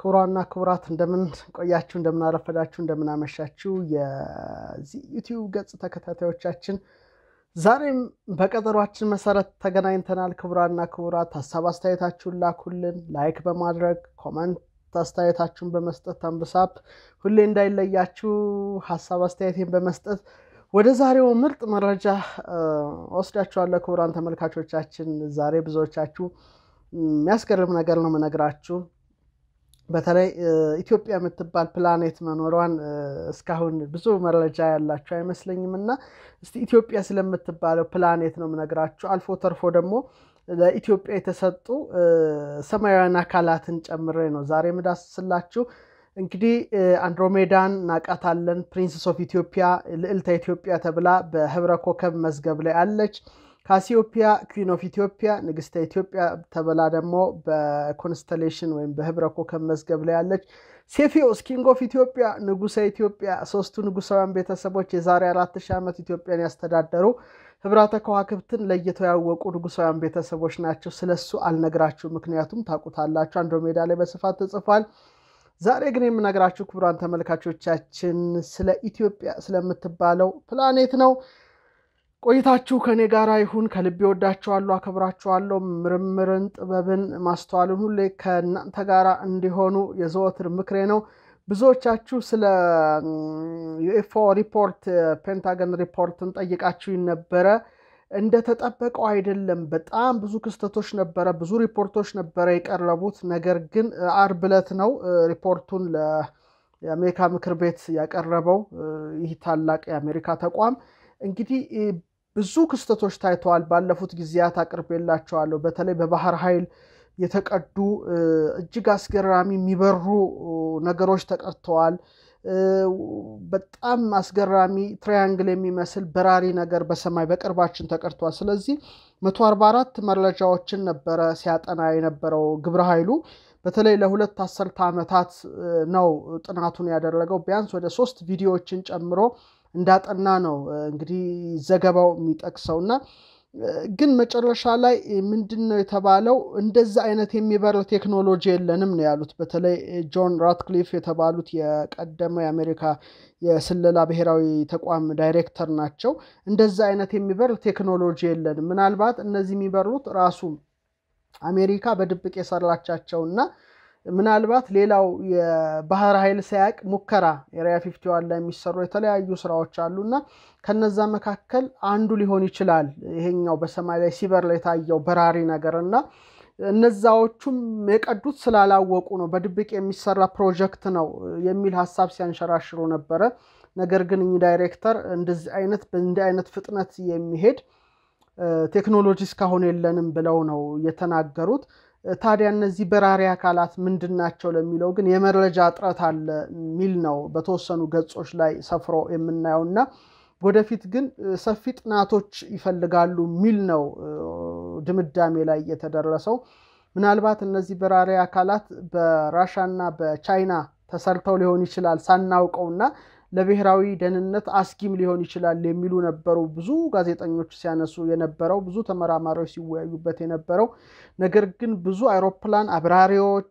ክቡራና ክቡራት እንደምን ቆያችሁ፣ እንደምን አረፈዳችሁ፣ እንደምን አመሻችሁ የዚህ ዩቲዩብ ገጽ ተከታታዮቻችን ዛሬም በቀጠሯችን መሰረት ተገናኝተናል። ክቡራና ክቡራት ሀሳብ አስተያየታችሁን ላኩልን። ላይክ በማድረግ ኮመንት አስተያየታችሁን በመስጠት አንብሳፕ ሁሌ እንዳይለያችሁ ሀሳብ አስተያየቴን በመስጠት ወደ ዛሬው ምርጥ መረጃ ወስዳችኋለሁ። ክቡራን ተመልካቾቻችን ዛሬ ብዙዎቻችሁ የሚያስገርም ነገር ነው የምነግራችሁ። በተለይ ኢትዮጵያ የምትባል ፕላኔት መኖሯን እስካሁን ብዙ መረጃ ያላችሁ አይመስለኝም እና እስቲ ኢትዮጵያ ስለምትባለው ፕላኔት ነው የምነግራችሁ። አልፎ ተርፎ ደግሞ ለኢትዮጵያ የተሰጡ ሰማያውያን አካላትን ጨምሬ ነው ዛሬ የምዳስስላችሁ። እንግዲህ አንድሮሜዳን እናውቃታለን። ፕሪንስስ ኦፍ ኢትዮጵያ ልዕልተ ኢትዮጵያ ተብላ በህብረ ኮከብ መዝገብ ላይ አለች። ካሲዮፒያ ኩዊን ኦፍ ኢትዮጵያ ንግስተ ኢትዮጵያ ተብላ ደግሞ በኮንስተሌሽን ወይም በህብረ ኮከብ መዝገብ ላይ ያለች። ሴፊዮስ ኪንግ ኦፍ ኢትዮጵያ ንጉሰ ኢትዮጵያ ሶስቱ ንጉሳውያን ቤተሰቦች የዛሬ አራት ሺህ ዓመት ኢትዮጵያን ያስተዳደሩ ህብራተ ከዋክብትን ለይተው ያወቁ ንጉሳውያን ቤተሰቦች ናቸው። ስለሱ አልነግራችሁ፣ ምክንያቱም ታውቁታላችሁ። አንድሮሜዳ ላይ በስፋት ተጽፏል። ዛሬ ግን የምነግራችሁ ክቡራን ተመልካቾቻችን ስለ ኢትዮጵያ ስለምትባለው ፕላኔት ነው። ቆይታችሁ ከእኔ ጋር ይሁን። ከልቤ ወዳችኋለሁ፣ አከብራችኋለሁ። ምርምርን፣ ጥበብን፣ ማስተዋልን ሁሌ ከእናንተ ጋር እንዲሆኑ የዘወትር ምክሬ ነው። ብዙዎቻችሁ ስለ ዩኤፍኦ ሪፖርት ፔንታገን ሪፖርትን ጠይቃችሁ ነበረ። እንደተጠበቀው አይደለም። በጣም ብዙ ክስተቶች ነበረ፣ ብዙ ሪፖርቶች ነበረ የቀረቡት። ነገር ግን አርብ ዕለት ነው ሪፖርቱን የአሜሪካ ምክር ቤት ያቀረበው ይህ ታላቅ የአሜሪካ ተቋም እንግዲህ ብዙ ክስተቶች ታይተዋል። ባለፉት ጊዜያት አቅርቤላቸዋለሁ። በተለይ በባህር ኃይል የተቀዱ እጅግ አስገራሚ የሚበሩ ነገሮች ተቀድተዋል። በጣም አስገራሚ ትራያንግል የሚመስል በራሪ ነገር በሰማይ በቅርባችን ተቀድተዋል። ስለዚህ መቶ አርባ አራት መረጃዎችን ነበረ ሲያጠና የነበረው ግብረ ኃይሉ በተለይ ለሁለት አስርተ ዓመታት ነው ጥናቱን ያደረገው ቢያንስ ወደ ሶስት ቪዲዮዎችን ጨምሮ እንዳጠና ነው እንግዲህ ዘገባው የሚጠቅሰው እና ግን መጨረሻ ላይ ምንድን ነው የተባለው? እንደዛ አይነት የሚበር ቴክኖሎጂ የለንም ነው ያሉት። በተለይ ጆን ራትክሊፍ የተባሉት የቀደመ የአሜሪካ የስለላ ብሔራዊ ተቋም ዳይሬክተር ናቸው። እንደዛ አይነት የሚበር ቴክኖሎጂ የለንም። ምናልባት እነዚህ የሚበሩት ራሱ አሜሪካ በድብቅ የሰራቻቸውና ምናልባት ሌላው የባህር ኃይል ሳያቅ ሙከራ ኤሪያ ፊፍቲ ዋን ላይ የሚሰሩ የተለያዩ ስራዎች አሉና ከነዛ መካከል አንዱ ሊሆን ይችላል ይሄኛው በሰማይ ላይ ሲበር ላይ የታየው በራሪ ነገር እና እነዛዎቹም የቀዱት ስላላወቁ ነው፣ በድብቅ የሚሰራ ፕሮጀክት ነው የሚል ሀሳብ ሲያንሸራሽሩ ነበረ። ነገር ግን እኚህ ዳይሬክተር እንደዚህ አይነት በእንዲህ አይነት ፍጥነት የሚሄድ ቴክኖሎጂ እስካሁን የለንም ብለው ነው የተናገሩት። ታዲያ እነዚህ በራሪ አካላት ምንድን ናቸው ለሚለው ግን የመረጃ እጥረት አለ የሚል ነው በተወሰኑ ገጾች ላይ ሰፍሮ የምናየው እና ወደፊት ግን ሰፊ ጥናቶች ይፈልጋሉ የሚል ነው ድምዳሜ ላይ የተደረሰው። ምናልባት እነዚህ በራሪ አካላት በራሻና በቻይና ተሰርተው ሊሆን ይችላል ሳናውቀውና ለብሔራዊ ደህንነት አስጊም ሊሆን ይችላል የሚሉ ነበሩ። ብዙ ጋዜጠኞች ሲያነሱ የነበረው ብዙ ተመራማሪዎች ሲወያዩበት የነበረው ነገር ግን ብዙ አይሮፕላን አብራሪዎች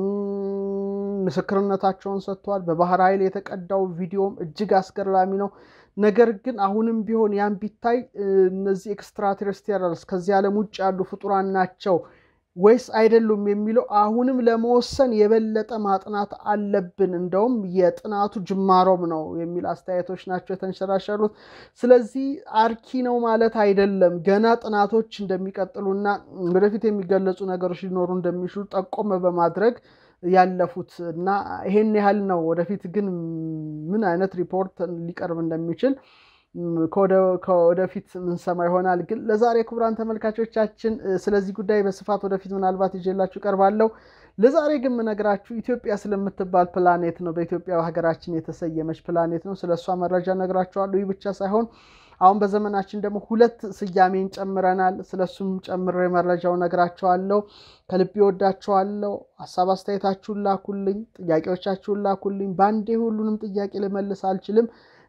ምስክርነታቸውን ሰጥተዋል። በባህር ኃይል የተቀዳው ቪዲዮም እጅግ አስገራሚ ነው። ነገር ግን አሁንም ቢሆን ያን ቢታይ እነዚህ ኤክስትራቴሬስቲያልስ ከዚህ ዓለም ውጭ ያሉ ፍጡራን ናቸው ወይስ አይደሉም የሚለው አሁንም ለመወሰን የበለጠ ማጥናት አለብን። እንደውም የጥናቱ ጅማሮም ነው የሚል አስተያየቶች ናቸው የተንሸራሸሩት። ስለዚህ አርኪ ነው ማለት አይደለም። ገና ጥናቶች እንደሚቀጥሉና ወደፊት የሚገለጹ ነገሮች ሊኖሩ እንደሚችሉ ጠቆም በማድረግ ያለፉት እና ይሄን ያህል ነው። ወደፊት ግን ምን አይነት ሪፖርት ሊቀርብ እንደሚችል ከወደፊት ምንሰማ ይሆናል። ግን ለዛሬ ክቡራን ተመልካቾቻችን ስለዚህ ጉዳይ በስፋት ወደፊት ምናልባት ይዤላችሁ ቀርባለሁ። ለዛሬ ግን የምነግራችሁ ኢትዮጵያ ስለምትባል ፕላኔት ነው። በኢትዮጵያ ሀገራችን የተሰየመች ፕላኔት ነው። ስለ እሷ መረጃ ነግራችኋለሁ። ይህ ብቻ ሳይሆን አሁን በዘመናችን ደግሞ ሁለት ስያሜን ጨምረናል። ስለሱም ጨምሬ መረጃው ነግራችኋለሁ። ከልቤ ወዳችኋለሁ። ሀሳብ አስተያየታችሁን ላኩልኝ፣ ጥያቄዎቻችሁን ላኩልኝ። በአንዴ ሁሉንም ጥያቄ ልመልስ አልችልም።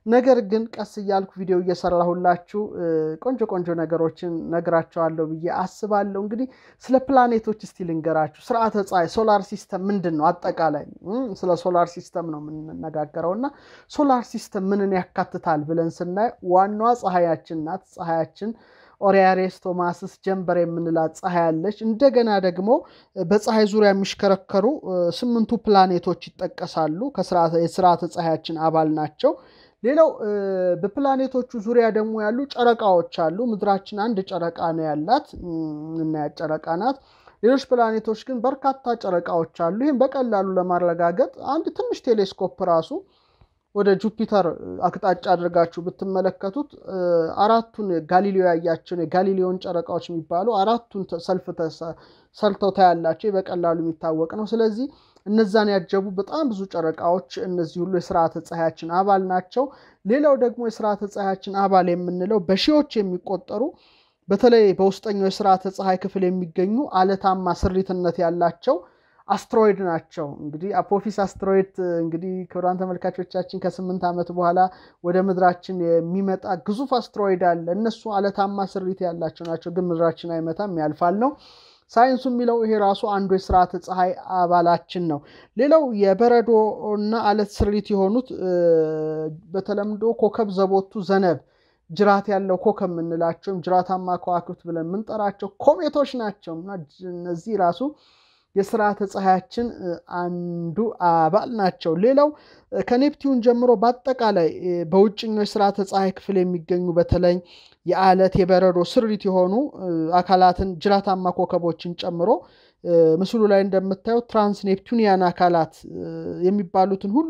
ነገር ግን ቀስ እያልኩ ቪዲዮ እየሰራሁላችሁ ቆንጆ ቆንጆ ነገሮችን ነግራቸዋለሁ ብዬ አስባለሁ። እንግዲህ ስለ ፕላኔቶች እስቲ ልንገራችሁ። ስርዓተ ፀሐይ ሶላር ሲስተም ምንድን ነው? አጠቃላይ ስለ ሶላር ሲስተም ነው የምንነጋገረው እና ሶላር ሲስተም ምንን ያካትታል ብለን ስናይ ዋናዋ ፀሐያችን ናት። ፀሐያችን ኦሪያሬስ ቶማስስ ጀንበር የምንላት ፀሐይ አለች። እንደገና ደግሞ በፀሐይ ዙሪያ የሚሽከረከሩ ስምንቱ ፕላኔቶች ይጠቀሳሉ። የስርዓተ ፀሐያችን አባል ናቸው። ሌላው በፕላኔቶቹ ዙሪያ ደግሞ ያሉ ጨረቃዎች አሉ። ምድራችን አንድ ጨረቃ ነው ያላት፣ እናያት ጨረቃ ናት። ሌሎች ፕላኔቶች ግን በርካታ ጨረቃዎች አሉ። ይህም በቀላሉ ለማረጋገጥ አንድ ትንሽ ቴሌስኮፕ ራሱ ወደ ጁፒተር አቅጣጫ አድርጋችሁ ብትመለከቱት አራቱን ጋሊሌዮ ያያቸውን የጋሊሌዮን ጨረቃዎች የሚባሉ አራቱን ሰልፍ ሰርተው ታያላቸው። በቀላሉ የሚታወቅ ነው። ስለዚህ እነዛን ያጀቡ በጣም ብዙ ጨረቃዎች እነዚህ ሁሉ የስርዓተ ፀሐያችን አባል ናቸው። ሌላው ደግሞ የስርዓተ ፀሐያችን አባል የምንለው በሺዎች የሚቆጠሩ በተለይ በውስጠኛው የስርዓተ ፀሐይ ክፍል የሚገኙ አለታማ ስሪትነት ያላቸው አስትሮይድ ናቸው። እንግዲህ አፖፊስ አስትሮይድ እንግዲህ ክቡራን ተመልካቾቻችን ከስምንት ዓመት በኋላ ወደ ምድራችን የሚመጣ ግዙፍ አስትሮይድ አለ። እነሱ አለታማ ስሪት ያላቸው ናቸው፣ ግን ምድራችን አይመታም፣ ያልፋል ነው ሳይንሱ የሚለው። ይሄ ራሱ አንዱ የስርዓተ ፀሐይ አባላችን ነው። ሌላው የበረዶ እና አለት ስሪት የሆኑት በተለምዶ ኮከብ ዘቦቱ ዘነብ ጅራት ያለው ኮከብ የምንላቸውም ጅራታማ ከዋክብት ብለን የምንጠራቸው ኮሜቶች ናቸው እና እነዚህ ራሱ የስርዓተ ፀሐያችን አንዱ አባል ናቸው። ሌላው ከኔፕቲዩን ጀምሮ በአጠቃላይ በውጭኛው የስርዓተ ፀሐይ ክፍል የሚገኙ በተለይ የአለት የበረዶ ስሪት የሆኑ አካላትን ጅራታማ ኮከቦችን ጨምሮ ምስሉ ላይ እንደምታየው ትራንስ ኔፕቱኒያን አካላት የሚባሉትን ሁሉ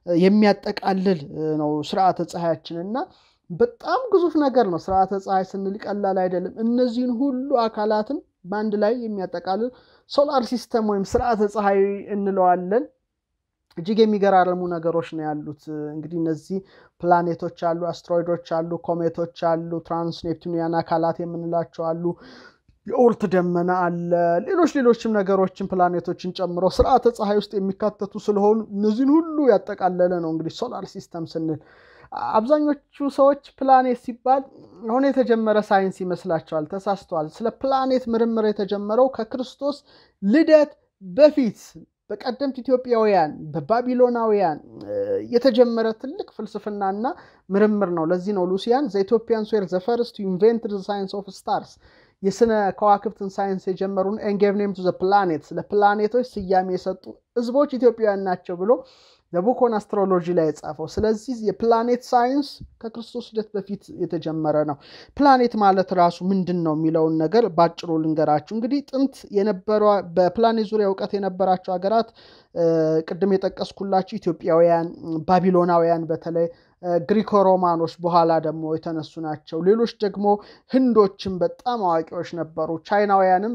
የሚያጠቃልል ነው ስርዓተ ፀሐያችን እና በጣም ግዙፍ ነገር ነው። ስርዓተ ፀሐይ ስንል ቀላል አይደለም። እነዚህን ሁሉ አካላትን በአንድ ላይ የሚያጠቃልል ሶላር ሲስተም ወይም ስርዓተ ፀሐይ እንለዋለን። እጅግ የሚገራርሙ ነገሮች ነው ያሉት። እንግዲህ እነዚህ ፕላኔቶች አሉ፣ አስትሮይዶች አሉ፣ ኮሜቶች አሉ፣ ትራንስ ኔፕቱኒያን አካላት የምንላቸው አሉ፣ የኦርት ደመና አለ፣ ሌሎች ሌሎችም ነገሮችን ፕላኔቶችን ጨምሮ ስርዓተ ፀሐይ ውስጥ የሚካተቱ ስለሆኑ እነዚህን ሁሉ ያጠቃለለ ነው እንግዲህ ሶላር ሲስተም ስንል አብዛኞቹ ሰዎች ፕላኔት ሲባል አሁን የተጀመረ ሳይንስ ይመስላቸዋል። ተሳስተዋል። ስለ ፕላኔት ምርምር የተጀመረው ከክርስቶስ ልደት በፊት በቀደምት ኢትዮጵያውያን በባቢሎናውያን የተጀመረ ትልቅ ፍልስፍናና ምርምር ነው። ለዚህ ነው ሉሲያን ዘ ኢትዮጵያንስ ዌር ዘ ፈርስት ቱ ኢንቨንት ዘ ሳይንስ ኦፍ ስታርስ የስነ ከዋክብትን ሳይንስ የጀመሩን ኤንጌቭ ኔም ቱ ዘ ፕላኔት ለፕላኔቶች ስያሜ የሰጡ ህዝቦች ኢትዮጵያውያን ናቸው ብሎ በቡኮን አስትሮሎጂ ላይ የጻፈው። ስለዚህ የፕላኔት ሳይንስ ከክርስቶስ ልደት በፊት የተጀመረ ነው። ፕላኔት ማለት ራሱ ምንድን ነው የሚለውን ነገር ባጭሩ ልንገራችሁ። እንግዲህ ጥንት የነበረ በፕላኔት ዙሪያ እውቀት የነበራቸው ሀገራት ቅድም የጠቀስኩላችሁ ኢትዮጵያውያን፣ ባቢሎናውያን በተለይ ግሪኮ ሮማኖች በኋላ ደግሞ የተነሱ ናቸው። ሌሎች ደግሞ ህንዶችም በጣም አዋቂዎች ነበሩ። ቻይናውያንም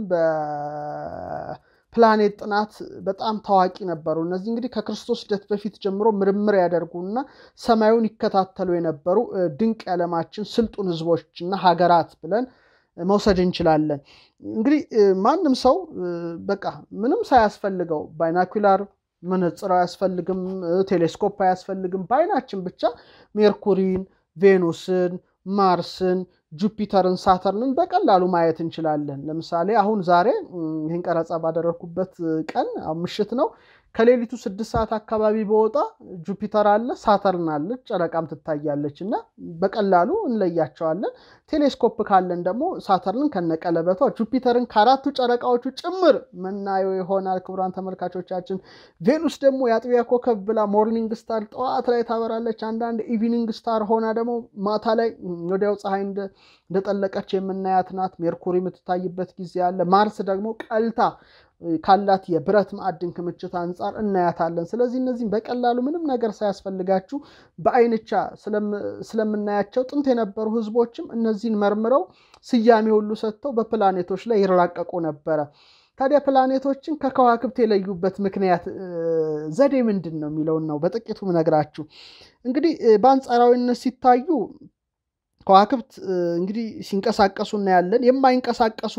ፕላኔት ጥናት በጣም ታዋቂ ነበሩ። እነዚህ እንግዲህ ከክርስቶስ ልደት በፊት ጀምሮ ምርምር ያደርጉና ሰማዩን ይከታተሉ የነበሩ ድንቅ የዓለማችን ስልጡን ህዝቦችና ሀገራት ብለን መውሰድ እንችላለን። እንግዲህ ማንም ሰው በቃ ምንም ሳያስፈልገው ባይናኩላር መነጽር አያስፈልግም፣ ቴሌስኮፕ አያስፈልግም። በአይናችን ብቻ ሜርኩሪን፣ ቬኑስን፣ ማርስን ጁፒተርን ሳተርንን በቀላሉ ማየት እንችላለን። ለምሳሌ አሁን ዛሬ ይህን ቀረጻ ባደረግኩበት ቀን ምሽት ነው። ከሌሊቱ ስድስት ሰዓት አካባቢ በወጣ ጁፒተር አለ፣ ሳተርን አለች፣ ጨረቃም ትታያለች እና በቀላሉ እንለያቸዋለን። ቴሌስኮፕ ካለን ደግሞ ሳተርንን ከነቀለበቷ ጁፒተርን ከአራቱ ጨረቃዎቹ ጭምር መናየው ይሆናል። ክቡራን ተመልካቾቻችን፣ ቬኑስ ደግሞ የአጥቢያ ኮከብ ብላ ሞርኒንግ ስታር ጠዋት ላይ ታበራለች። አንዳንድ ኢቪኒንግ ስታር ሆና ደግሞ ማታ ላይ ወዲያው ፀሐይ እንደጠለቀች የምናያት ናት። ሜርኩሪ የምትታይበት ጊዜ አለ። ማርስ ደግሞ ቀልታ ካላት የብረት ማዕድን ክምችት አንጻር እናያታለን። ስለዚህ እነዚህም በቀላሉ ምንም ነገር ሳያስፈልጋችሁ በአይንቻ ስለምናያቸው ጥንት የነበሩ ሕዝቦችም እነዚህን መርምረው ስያሜ ሁሉ ሰጥተው በፕላኔቶች ላይ ይራቀቁ ነበረ። ታዲያ ፕላኔቶችን ከከዋክብት የለዩበት ምክንያት ዘዴ ምንድን ነው የሚለውን ነው በጥቂቱ ነግራችሁ። እንግዲህ በአንጻራዊነት ሲታዩ ከዋክብት እንግዲህ ሲንቀሳቀሱ እናያለን። የማይንቀሳቀሱ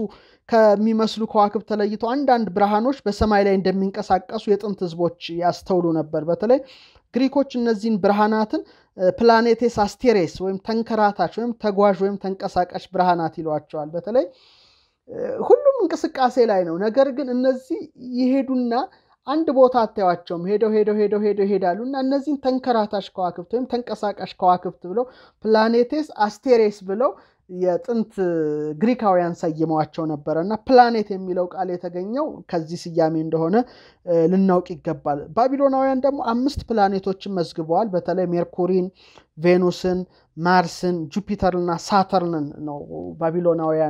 ከሚመስሉ ከዋክብት ተለይተው አንዳንድ ብርሃኖች በሰማይ ላይ እንደሚንቀሳቀሱ የጥንት ሕዝቦች ያስተውሉ ነበር። በተለይ ግሪኮች እነዚህን ብርሃናትን ፕላኔቴስ አስቴሬስ ወይም ተንከራታች ወይም ተጓዥ ወይም ተንቀሳቃሽ ብርሃናት ይሏቸዋል። በተለይ ሁሉም እንቅስቃሴ ላይ ነው። ነገር ግን እነዚህ ይሄዱና አንድ ቦታ አታዩዋቸውም። ሄደው ሄደው ሄደው ሄደው ይሄዳሉ እና እነዚህን ተንከራታች ከዋክብት ወይም ተንቀሳቃሽ ከዋክብት ብለው ፕላኔቴስ አስቴሬስ ብለው የጥንት ግሪካውያን ሰይመዋቸው ነበረ እና ፕላኔት የሚለው ቃል የተገኘው ከዚህ ስያሜ እንደሆነ ልናውቅ ይገባል። ባቢሎናውያን ደግሞ አምስት ፕላኔቶችን መዝግበዋል። በተለይ ሜርኩሪን፣ ቬኑስን፣ ማርስን፣ ጁፒተርና ሳተርንን ነው ባቢሎናውያን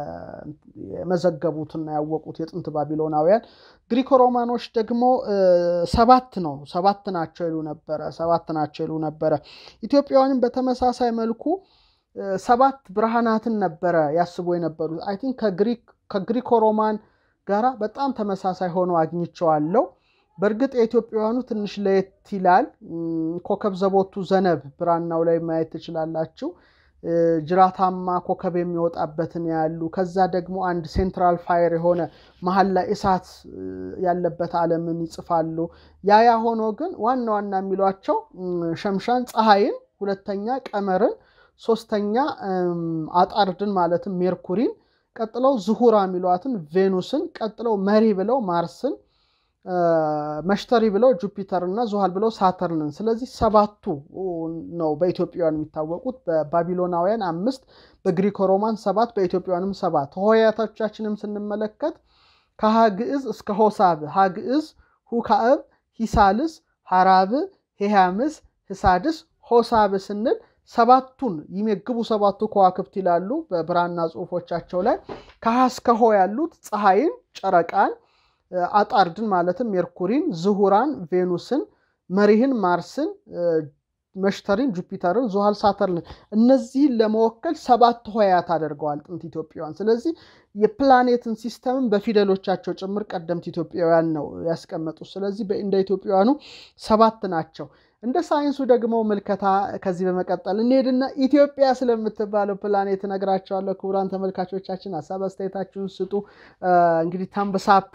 የመዘገቡትና ያወቁት የጥንት ባቢሎናውያን። ግሪኮ ሮማኖች ደግሞ ሰባት ነው ሰባት ናቸው ይሉ ነበረ ሰባት ናቸው ይሉ ነበረ። ኢትዮጵያውያንም በተመሳሳይ መልኩ ሰባት ብርሃናትን ነበረ ያስቡ የነበሩት። አይ ቲንክ ከግሪኮ ሮማን ጋራ በጣም ተመሳሳይ ሆኖ አግኝቸዋለሁ። በእርግጥ የኢትዮጵያውያኑ ትንሽ ለየት ይላል። ኮከብ ዘቦቱ ዘነብ ብራናው ላይ ማየት ትችላላችሁ። ጅራታማ ኮከብ የሚወጣበትን ያሉ ከዛ ደግሞ አንድ ሴንትራል ፋየር የሆነ መሀል ላይ እሳት ያለበት ዓለምን ይጽፋሉ። ያ ያ ሆኖ ግን ዋና ዋና የሚሏቸው ሸምሻን ፀሐይን፣ ሁለተኛ ቀመርን ሶስተኛ አጣርድን ማለትም ሜርኩሪን፣ ቀጥለው ዝሁራ የሚሏትን ቬኑስን፣ ቀጥለው መሪ ብለው ማርስን፣ መሽተሪ ብለው ጁፒተር እና ዙሃል ብለው ሳተርንን። ስለዚህ ሰባቱ ነው በኢትዮጵያውያን የሚታወቁት። በባቢሎናውያን አምስት፣ በግሪኮ ሮማን ሰባት፣ በኢትዮጵያውያንም ሰባት። ሆሄያቶቻችንም ስንመለከት ከሀ ግዕዝ እስከ ሆሳብ ሀ ግዕዝ፣ ሁካዕብ፣ ሂሳልስ፣ ሀራብ፣ ሄሃምስ፣ ህሳድስ፣ ሆሳብ ስንል ሰባቱን ይመግቡ ሰባቱ ከዋክብት ይላሉ በብራና ጽሑፎቻቸው ላይ። ከሀ እስከ ሆ ያሉት ፀሐይን፣ ጨረቃን፣ አጣርድን ማለትም ሜርኩሪን፣ ዝሁራን፣ ቬኑስን፣ መሪህን፣ ማርስን፣ መሽተሪን፣ ጁፒተርን፣ ዙሃል፣ ሳተርንን እነዚህን ለመወከል ሰባት ሆያት አድርገዋል ጥንት ኢትዮጵያውያን። ስለዚህ የፕላኔትን ሲስተምን በፊደሎቻቸው ጭምር ቀደምት ኢትዮጵያውያን ነው ያስቀመጡት። ስለዚህ እንደ ኢትዮጵያውያኑ ሰባት ናቸው። እንደ ሳይንሱ ደግሞ ምልከታ ከዚህ በመቀጠል እንሄድና ኢትዮጵያ ስለምትባለው ፕላኔት እነግራቸዋለሁ። ክቡራን ተመልካቾቻችን ሀሳብ አስተያየታችሁን ስጡ። እንግዲህ ታምብሳፕ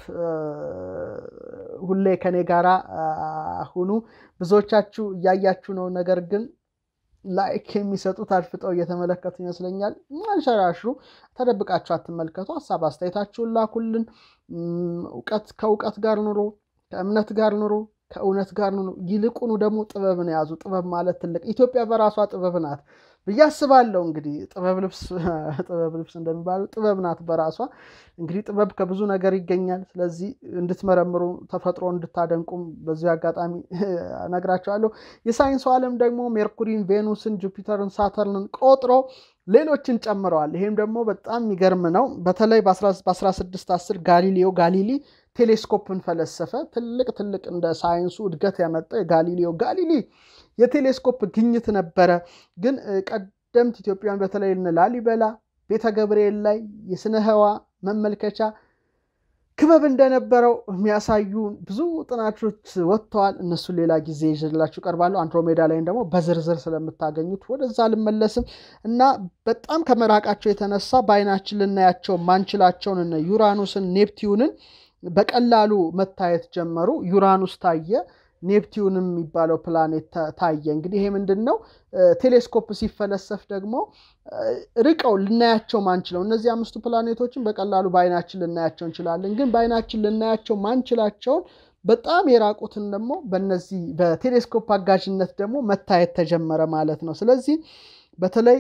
ሁሌ ከኔ ጋራ ሁኑ። ብዙዎቻችሁ እያያችሁ ነው፣ ነገር ግን ላይክ የሚሰጡት አድፍጠው እየተመለከቱ ይመስለኛል። አንሸራሽሩ፣ ተደብቃችሁ አትመልከቱ። ሀሳብ አስተያየታችሁን ላኩልን። እውቀት ከእውቀት ጋር ኑሮ፣ ከእምነት ጋር ኑሮ ከእውነት ጋር ነው። ይልቁኑ ደግሞ ጥበብን የያዙ ጥበብ ማለት ትልቅ ኢትዮጵያ በራሷ ጥበብ ናት ብዬ አስባለሁ። እንግዲህ ጥበብ ልብስ ጥበብ ልብስ እንደሚባለው ጥበብ ናት በራሷ እንግዲህ ጥበብ ከብዙ ነገር ይገኛል። ስለዚህ እንድትመረምሩ ተፈጥሮ እንድታደንቁም በዚህ አጋጣሚ እነግራቸዋለሁ። የሳይንሱ ዓለም ደግሞ ሜርኩሪን፣ ቬኑስን፣ ጁፒተርን፣ ሳተርንን ቆጥሮ ሌሎችን ጨምረዋል። ይሄም ደግሞ በጣም የሚገርም ነው። በተለይ በ1610 ጋሊሌዮ ጋሊሊ ቴሌስኮፕን ፈለሰፈ። ትልቅ ትልቅ እንደ ሳይንሱ እድገት ያመጣው የጋሊሌዮ ጋሊሊ የቴሌስኮፕ ግኝት ነበረ። ግን ቀደምት ኢትዮጵያውያን በተለይ እነ ላሊበላ ቤተ ገብርኤል ላይ የስነ ህዋ መመልከቻ ክበብ እንደነበረው የሚያሳዩ ብዙ ጥናቶች ወጥተዋል። እነሱን ሌላ ጊዜ ይዤላችሁ እቀርባለሁ። አንድሮሜዳ ላይም ደግሞ በዝርዝር ስለምታገኙት ወደዛ አልመለስም እና በጣም ከመራቃቸው የተነሳ በአይናችን ልናያቸው ማንችላቸውን እነ ዩራኑስን፣ ኔፕቲዩንን በቀላሉ መታየት ጀመሩ። ዩራኑስ ታየ፣ ኔፕቲዩንም የሚባለው ፕላኔት ታየ። እንግዲህ ይሄ ምንድን ነው? ቴሌስኮፕ ሲፈለሰፍ ደግሞ ርቀው ልናያቸው ማንችለው እነዚህ አምስቱ ፕላኔቶችን በቀላሉ በአይናችን ልናያቸው እንችላለን። ግን በአይናችን ልናያቸው ማንችላቸውን በጣም የራቁትን ደግሞ በነዚህ በቴሌስኮፕ አጋዥነት ደግሞ መታየት ተጀመረ ማለት ነው። ስለዚህ በተለይ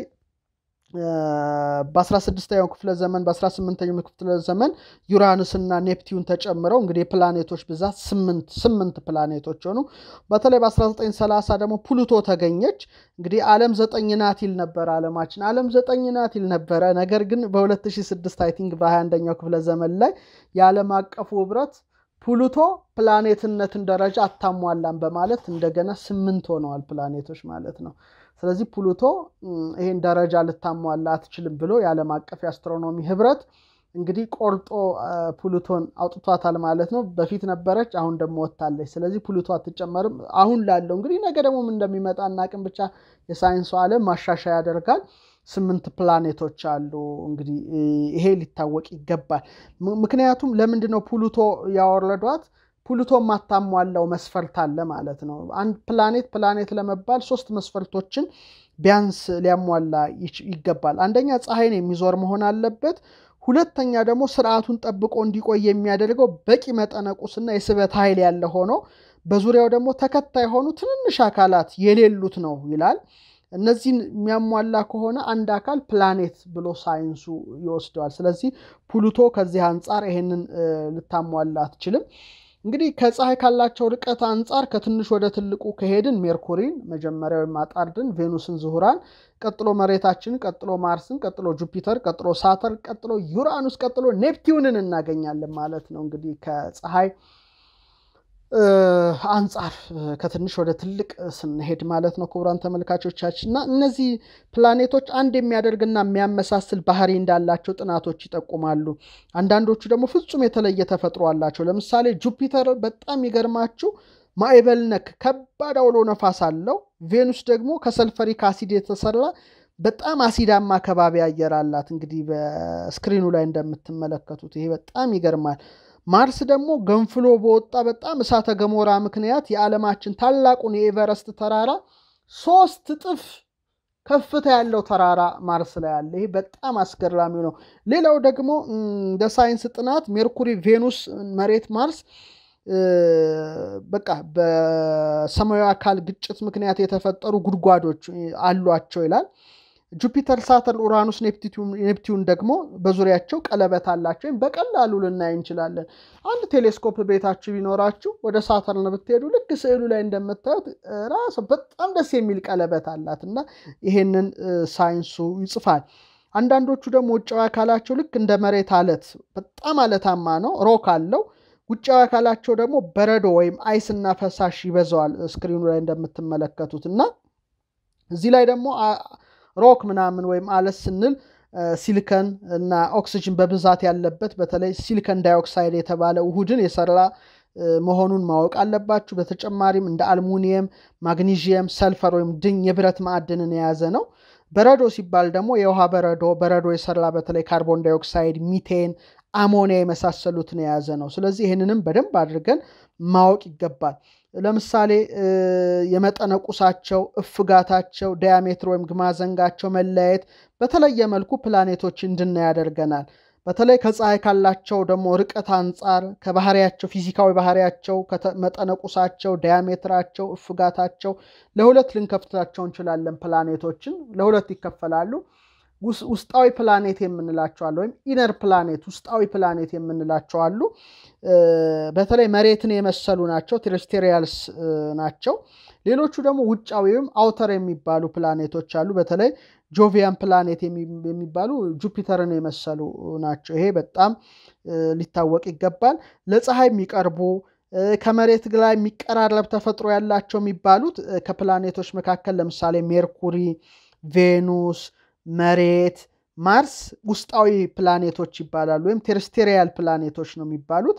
በ16ኛው ክፍለ ዘመን በ18ኛው ክፍለ ዘመን ዩራንስና ኔፕቲዩን ተጨምረው እንግዲህ የፕላኔቶች ብዛት ስምንት ስምንት ፕላኔቶች ሆኑ። በተለይ በ1930 ደግሞ ፕሉቶ ተገኘች። እንግዲህ ዓለም ዘጠኝ ናት ይል ነበረ ዓለማችን ዓለም ዘጠኝ ናት ይል ነበረ። ነገር ግን በ2006 አይ ቲንክ በ21ኛው ክፍለ ዘመን ላይ የዓለም አቀፉ ህብረት ፕሉቶ ፕላኔትነትን ደረጃ አታሟላም በማለት እንደገና ስምንት ሆነዋል ፕላኔቶች ማለት ነው። ስለዚህ ፕሉቶ ይህን ደረጃ ልታሟላ አትችልም ብሎ የዓለም አቀፍ የአስትሮኖሚ ህብረት እንግዲህ ቆርጦ ፕሉቶን አውጥቷታል ማለት ነው። በፊት ነበረች፣ አሁን ደግሞ ወጥታለች። ስለዚህ ፕሉቶ አትጨመርም። አሁን ላለው እንግዲህ ነገ ደግሞ እንደሚመጣ እናቅም። ብቻ የሳይንሱ ዓለም ማሻሻያ ያደርጋል። ስምንት ፕላኔቶች አሉ። እንግዲህ ይሄ ሊታወቅ ይገባል። ምክንያቱም ለምንድን ነው ፕሉቶ ያወረዷት? ፕሉቶ የማታሟላው መስፈርት አለ ማለት ነው። አንድ ፕላኔት ፕላኔት ለመባል ሶስት መስፈርቶችን ቢያንስ ሊያሟላ ይገባል። አንደኛ ፀሐይን የሚዞር መሆን አለበት። ሁለተኛ ደግሞ ስርዓቱን ጠብቆ እንዲቆይ የሚያደርገው በቂ መጠነ ቁስና የስበት ኃይል ያለ ሆኖ በዙሪያው ደግሞ ተከታይ የሆኑ ትንንሽ አካላት የሌሉት ነው ይላል። እነዚህን የሚያሟላ ከሆነ አንድ አካል ፕላኔት ብሎ ሳይንሱ ይወስደዋል። ስለዚህ ፕሉቶ ከዚህ አንጻር ይሄንን ልታሟላ አትችልም። እንግዲህ ከፀሐይ ካላቸው ርቀት አንጻር ከትንሽ ወደ ትልቁ ከሄድን ሜርኩሪን መጀመሪያ ወይም አጣርድን፣ ቬኑስን፣ ዝሁራን፣ ቀጥሎ መሬታችንን፣ ቀጥሎ ማርስን፣ ቀጥሎ ጁፒተር፣ ቀጥሎ ሳተርን፣ ቀጥሎ ዩራኑስ፣ ቀጥሎ ኔፕቲዩንን እናገኛለን ማለት ነው። እንግዲህ ከፀሐይ አንጻር ከትንሽ ወደ ትልቅ ስንሄድ ማለት ነው ክቡራን ተመልካቾቻችን እና እነዚህ ፕላኔቶች አንድ የሚያደርግና የሚያመሳስል ባህሪ እንዳላቸው ጥናቶች ይጠቁማሉ። አንዳንዶቹ ደግሞ ፍጹም የተለየ ተፈጥሮ አላቸው። ለምሳሌ ጁፒተር በጣም ይገርማችሁ ማዕበል ነክ ከባድ አውሎ ነፋስ አለው። ቬኑስ ደግሞ ከሰልፈሪክ አሲድ የተሰራ በጣም አሲዳማ ከባቢ አየር አላት። እንግዲህ በስክሪኑ ላይ እንደምትመለከቱት ይሄ በጣም ይገርማል። ማርስ ደግሞ ገንፍሎ በወጣ በጣም እሳተ ገሞራ ምክንያት የዓለማችን ታላቁን የኤቨረስት ተራራ ሶስት እጥፍ ከፍታ ያለው ተራራ ማርስ ላይ አለ። ይሄ በጣም አስገራሚ ነው። ሌላው ደግሞ እንደ ሳይንስ ጥናት ሜርኩሪ፣ ቬኑስ፣ መሬት፣ ማርስ በቃ በሰማያዊ አካል ግጭት ምክንያት የተፈጠሩ ጉድጓዶች አሏቸው ይላል። ጁፒተር፣ ሳተርን፣ ኡራኑስ፣ ኔፕቲዩን ደግሞ በዙሪያቸው ቀለበት አላቸው። ወይም በቀላሉ ልናይ እንችላለን። አንድ ቴሌስኮፕ ቤታችሁ ቢኖራችሁ ወደ ሳተርን ብትሄዱ ልክ ስዕሉ ላይ እንደምታዩት ራሱ በጣም ደስ የሚል ቀለበት አላት እና ይሄንን ሳይንሱ ይጽፋል። አንዳንዶቹ ደግሞ ውጫዊ አካላቸው ልክ እንደ መሬት አለት በጣም አለታማ ነው፣ ሮክ አለው። ውጫዊ አካላቸው ደግሞ በረዶ ወይም አይስና ፈሳሽ ይበዛዋል። ስክሪኑ ላይ እንደምትመለከቱት እና እዚህ ላይ ደግሞ ሮክ ምናምን ወይም አለት ስንል ሲሊከን እና ኦክሲጅን በብዛት ያለበት በተለይ ሲሊከን ዳይኦክሳይድ የተባለ ውሁድን የሰራ መሆኑን ማወቅ አለባችሁ። በተጨማሪም እንደ አልሙኒየም፣ ማግኒዥየም፣ ሰልፈር ወይም ድኝ የብረት ማዕድንን የያዘ ነው። በረዶ ሲባል ደግሞ የውሃ በረዶ በረዶ የሰራ በተለይ ካርቦን ዳይኦክሳይድ፣ ሚቴን፣ አሞኒያ የመሳሰሉትን የያዘ ነው። ስለዚህ ይህንንም በደንብ አድርገን ማወቅ ይገባል። ለምሳሌ የመጠነ ቁሳቸው፣ እፍጋታቸው፣ ዳያሜትር ወይም ግማዘንጋቸው መለያየት በተለየ መልኩ ፕላኔቶች እንድናይ ያደርገናል። በተለይ ከፀሐይ ካላቸው ደግሞ ርቀት አንጻር ከባህሪያቸው ፊዚካዊ ባህሪያቸው፣ መጠነ ቁሳቸው፣ ዳያሜትራቸው፣ እፍጋታቸው ለሁለት ልንከፍታቸው እንችላለን። ፕላኔቶችን ለሁለት ይከፈላሉ። ውስጣዊ ፕላኔት የምንላቸው አሉ፣ ወይም ኢነር ፕላኔት ውስጣዊ ፕላኔት የምንላቸው አሉ። በተለይ መሬትን የመሰሉ ናቸው፣ ቴሬስቴሪያልስ ናቸው። ሌሎቹ ደግሞ ውጫዊ ወይም አውተር የሚባሉ ፕላኔቶች አሉ። በተለይ ጆቪያን ፕላኔት የሚባሉ ጁፒተርን የመሰሉ ናቸው። ይሄ በጣም ሊታወቅ ይገባል። ለፀሐይ የሚቀርቡ ከመሬት ላይ የሚቀራረብ ተፈጥሮ ያላቸው የሚባሉት ከፕላኔቶች መካከል ለምሳሌ ሜርኩሪ፣ ቬኑስ መሬት፣ ማርስ ውስጣዊ ፕላኔቶች ይባላሉ፣ ወይም ቴሬስቴሪያል ፕላኔቶች ነው የሚባሉት።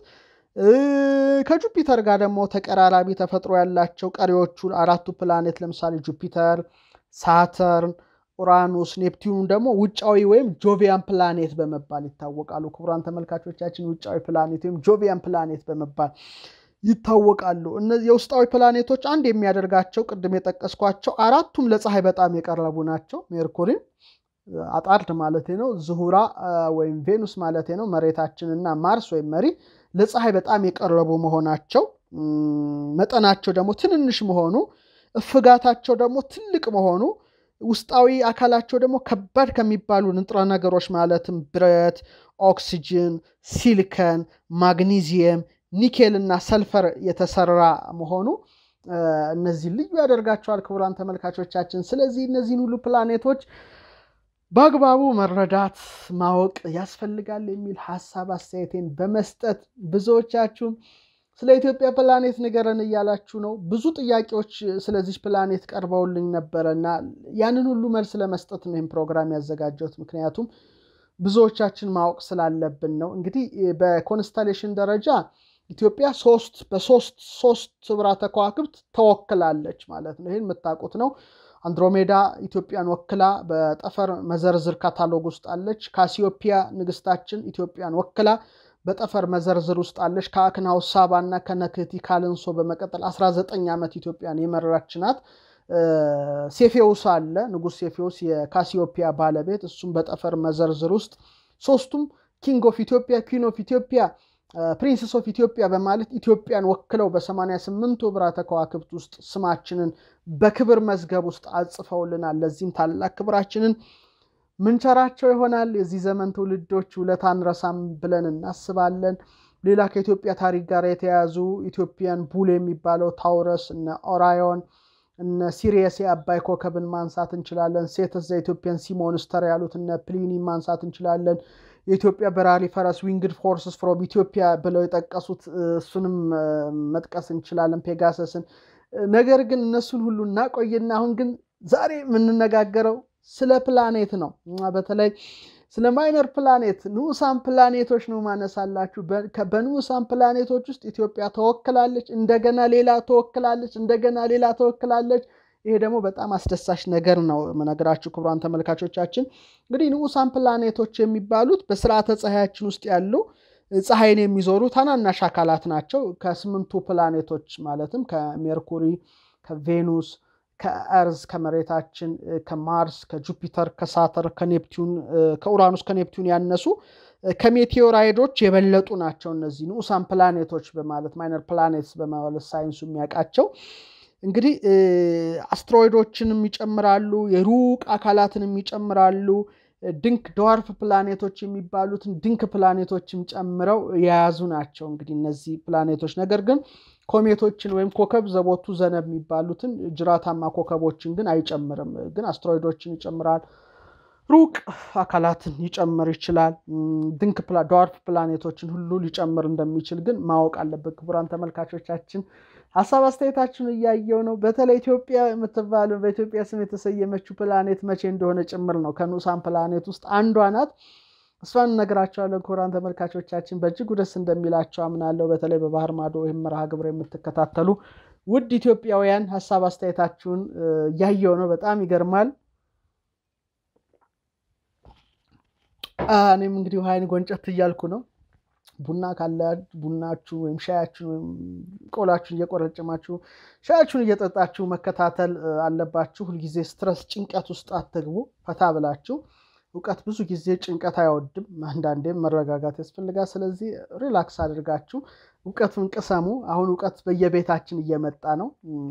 ከጁፒተር ጋር ደግሞ ተቀራራቢ ተፈጥሮ ያላቸው ቀሪዎቹ አራቱ ፕላኔት ለምሳሌ ጁፒተር፣ ሳተርን፣ ኡራኑስ፣ ኔፕቲዩን ደግሞ ውጫዊ ወይም ጆቪያን ፕላኔት በመባል ይታወቃሉ። ክቡራን ተመልካቾቻችን ውጫዊ ፕላኔት ወይም ጆቪያን ፕላኔት በመባል ይታወቃሉ። እነዚህ የውስጣዊ ፕላኔቶች አንድ የሚያደርጋቸው ቅድም የጠቀስኳቸው አራቱም ለፀሐይ በጣም የቀረቡ ናቸው። ሜርኩሪን አጣርድ ማለት ነው፣ ዝሁራ ወይም ቬኑስ ማለት ነው፣ መሬታችንና ማርስ ወይም መሪ ለፀሐይ በጣም የቀረቡ መሆናቸው፣ መጠናቸው ደግሞ ትንንሽ መሆኑ፣ እፍጋታቸው ደግሞ ትልቅ መሆኑ፣ ውስጣዊ አካላቸው ደግሞ ከባድ ከሚባሉ ንጥረ ነገሮች ማለትም ብረት፣ ኦክሲጅን፣ ሲሊከን፣ ማግኒዚየም ኒኬል እና ሰልፈር የተሰራ መሆኑ እነዚህ ልዩ ያደርጋቸዋል ክቡራን ተመልካቾቻችን። ስለዚህ እነዚህን ሁሉ ፕላኔቶች በአግባቡ መረዳት ማወቅ ያስፈልጋል የሚል ሀሳብ አስተያየቴን በመስጠት ብዙዎቻችሁም ስለ ኢትዮጵያ ፕላኔት ንገረን እያላችሁ ነው። ብዙ ጥያቄዎች ስለዚህ ፕላኔት ቀርበውልኝ ነበረ እና ያንን ሁሉ መልስ ለመስጠት ነው ይህም ፕሮግራም ያዘጋጀሁት ምክንያቱም ብዙዎቻችን ማወቅ ስላለብን ነው። እንግዲህ በኮንስታሌሽን ደረጃ ኢትዮጵያ ሶስት በሶስት ሶስት ስብራ ከዋክብት ተወክላለች ማለት ነው። ይህን የምታውቁት ነው። አንድሮሜዳ ኢትዮጵያን ወክላ በጠፈር መዘርዝር ካታሎግ ውስጥ አለች። ካሲዮፒያ ንግስታችን ኢትዮጵያን ወክላ በጠፈር መዘርዝር ውስጥ አለች። ከአክናው ሳባ እና ከነክህቲ ካልንሶ በመቀጠል 19 ዓመት ኢትዮጵያን የመራች ናት። ሴፌውስ አለ ንጉሥ ሴፌውስ የካሲዮፒያ ባለቤት፣ እሱም በጠፈር መዘርዝር ውስጥ ሶስቱም ኪንግ ኦፍ ኢትዮጵያ፣ ኩዊን ኦፍ ኢትዮጵያ፣ ፕሪንስስ ኦፍ ኢትዮጵያ በማለት ኢትዮጵያን ወክለው በሰማንያ ስምንቱ ብራተ ከዋክብት ውስጥ ስማችንን በክብር መዝገብ ውስጥ አጽፈውልናል። ለዚህም ታላቅ ክብራችንን ምንቸራቸው ይሆናል። የዚህ ዘመን ትውልዶች ውለታ አንረሳም ብለን እናስባለን። ሌላ ከኢትዮጵያ ታሪክ ጋር የተያያዙ ኢትዮጵያን ቡል የሚባለው ታውረስ፣ እነ ኦራዮን፣ እነ ሲሪየስ የአባይ ኮከብን ማንሳት እንችላለን። ሴትስ ዘኢትዮጵያን ሲሞንስተር ያሉት እነ ፕሊኒ ማንሳት እንችላለን። የኢትዮጵያ በራሪ ፈረስ ዊንግድ ፎርስስ ፍሮም ኢትዮጵያ ብለው የጠቀሱት እሱንም መጥቀስ እንችላለን፣ ፔጋሰስን። ነገር ግን እነሱን ሁሉ እናቆይና አሁን ግን ዛሬ የምንነጋገረው ስለ ፕላኔት ነው። በተለይ ስለ ማይነር ፕላኔት ንዑሳን ፕላኔቶች ነው ማነሳላችሁ። በንዑሳን ፕላኔቶች ውስጥ ኢትዮጵያ ተወክላለች፣ እንደገና ሌላ ተወክላለች፣ እንደገና ሌላ ተወክላለች። ይሄ ደግሞ በጣም አስደሳች ነገር ነው መነግራችሁ ክቡራን ተመልካቾቻችን። እንግዲህ ንዑሳን ፕላኔቶች የሚባሉት በስርዓተ ፀሐያችን ውስጥ ያሉ ፀሐይን የሚዞሩ ታናናሽ አካላት ናቸው። ከስምንቱ ፕላኔቶች ማለትም ከሜርኩሪ፣ ከቬኑስ ከእርዝ ከመሬታችን፣ ከማርስ፣ ከጁፒተር፣ ከሳተር፣ ከኔፕቲዩን፣ ከኡራኑስ፣ ከኔፕቲዩን ያነሱ ከሜቴዎራይዶች የበለጡ ናቸው። እነዚህ ንዑሳን ፕላኔቶች በማለት ማይነር ፕላኔትስ በማለት ሳይንሱ የሚያውቃቸው እንግዲህ አስትሮይዶችንም ይጨምራሉ፣ የሩቅ አካላትንም ይጨምራሉ። ድንክ ድዋርፍ ፕላኔቶች የሚባሉትን ድንክ ፕላኔቶችም ጨምረው የያዙ ናቸው። እንግዲህ እነዚህ ፕላኔቶች ነገር ግን ኮሜቶችን ወይም ኮከብ ዘቦቱ ዘነብ የሚባሉትን ጅራታማ ኮከቦችን ግን አይጨምርም። ግን አስትሮይዶችን ይጨምራል። ሩቅ አካላትን ሊጨምር ይችላል። ድንክ ድዋርፍ ፕላኔቶችን ሁሉ ሊጨምር እንደሚችል ግን ማወቅ አለበት። ክቡራን ተመልካቾቻችን ሀሳብ አስተያየታችሁን እያየው ነው። በተለይ ኢትዮጵያ የምትባለው በኢትዮጵያ ስም የተሰየመችው ፕላኔት መቼ እንደሆነ ጭምር ነው። ከንዑሳን ፕላኔት ውስጥ አንዷ ናት። እሷን እነግራቸዋለን። ክቡራን ተመልካቾቻችን በእጅጉ ደስ እንደሚላቸው አምናለሁ። በተለይ በባህር ማዶ ይህም መርሃ ግብር የምትከታተሉ ውድ ኢትዮጵያውያን ሀሳብ አስተያየታችሁን እያየው ነው። በጣም ይገርማል። እኔም እንግዲህ ውሃይን ጎንጨት እያልኩ ነው። ቡና ካለ ቡናችሁ ወይም ሻያችሁን ወይም ቆላችሁን እየቆረጨማችሁ ሻያችሁን እየጠጣችሁ መከታተል አለባችሁ። ሁልጊዜ ስትረስ፣ ጭንቀት ውስጥ አትግቡ። ፈታ ብላችሁ እውቀት ብዙ ጊዜ ጭንቀት አይወድም። አንዳንዴም መረጋጋት ያስፈልጋል። ስለዚህ ሪላክስ አድርጋችሁ እውቀቱን ቅሰሙ። አሁን እውቀት በየቤታችን እየመጣ ነው፣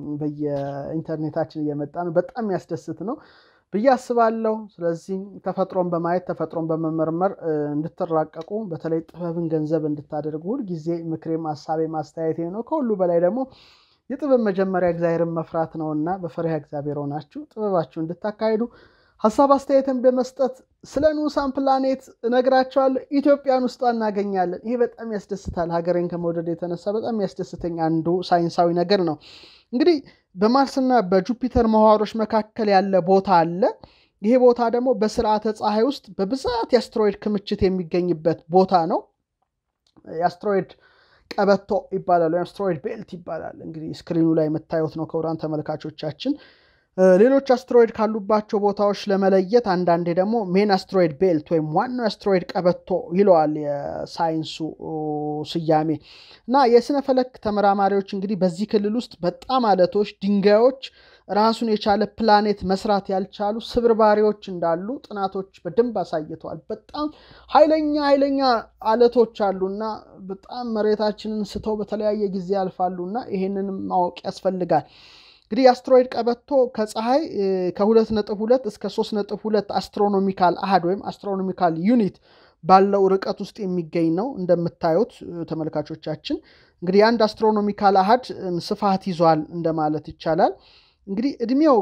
በየኢንተርኔታችን እየመጣ ነው። በጣም የሚያስደስት ነው ብዬ አስባለሁ። ስለዚህ ተፈጥሮን በማየት ተፈጥሮን በመመርመር እንድትራቀቁ በተለይ ጥበብን ገንዘብ እንድታደርጉ ሁልጊዜ ምክሬም ሀሳቤም አስተያየቴ ነው። ከሁሉ በላይ ደግሞ የጥበብ መጀመሪያ እግዚአብሔርን መፍራት ነውና በፈሪሃ እግዚአብሔር ሆናችሁ ጥበባችሁ እንድታካሂዱ ሀሳብ አስተያየትን በመስጠት ስለ ንዑሳን ፕላኔት እነግራቸዋለሁ። ኢትዮጵያን ውስጧ እናገኛለን። ይሄ በጣም ያስደስታል። ሀገሬን ከመውደድ የተነሳ በጣም ያስደስተኝ አንዱ ሳይንሳዊ ነገር ነው። እንግዲህ በማርስና በጁፒተር ምህዋሮች መካከል ያለ ቦታ አለ። ይሄ ቦታ ደግሞ በስርዓተ ፀሐይ ውስጥ በብዛት የአስትሮይድ ክምችት የሚገኝበት ቦታ ነው። የአስትሮይድ ቀበቶ ይባላል፣ ወይም አስትሮይድ ቤልት ይባላል። እንግዲህ ስክሪኑ ላይ የምታዩት ነው ክቡራን ተመልካቾቻችን። ሌሎች አስትሮይድ ካሉባቸው ቦታዎች ለመለየት አንዳንዴ ደግሞ ሜን አስትሮይድ ቤልት ወይም ዋናው አስትሮይድ ቀበቶ ይለዋል የሳይንሱ ስያሜ እና የስነ ፈለክ ተመራማሪዎች እንግዲህ በዚህ ክልል ውስጥ በጣም አለቶች፣ ድንጋዮች ራሱን የቻለ ፕላኔት መስራት ያልቻሉ ስብርባሪዎች እንዳሉ ጥናቶች በደንብ አሳይተዋል። በጣም ኃይለኛ ኃይለኛ አለቶች አሉና በጣም መሬታችንን ስተው በተለያየ ጊዜ ያልፋሉና ይሄንንም ማወቅ ያስፈልጋል። እንግዲህ የአስትሮይድ ቀበቶ ከፀሐይ ከሁለት ነጥብ ሁለት እስከ ሶስት ነጥብ ሁለት አስትሮኖሚካል አሃድ ወይም አስትሮኖሚካል ዩኒት ባለው ርቀት ውስጥ የሚገኝ ነው። እንደምታዩት ተመልካቾቻችን እንግዲህ የአንድ አስትሮኖሚካል አሃድ ስፋት ይዟል እንደማለት ይቻላል። እንግዲህ እድሜው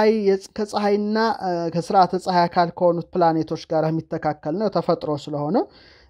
ከፀሐይና ከስርዓተ ፀሐይ አካል ከሆኑት ፕላኔቶች ጋር የሚተካከል ነው ተፈጥሮ ስለሆነ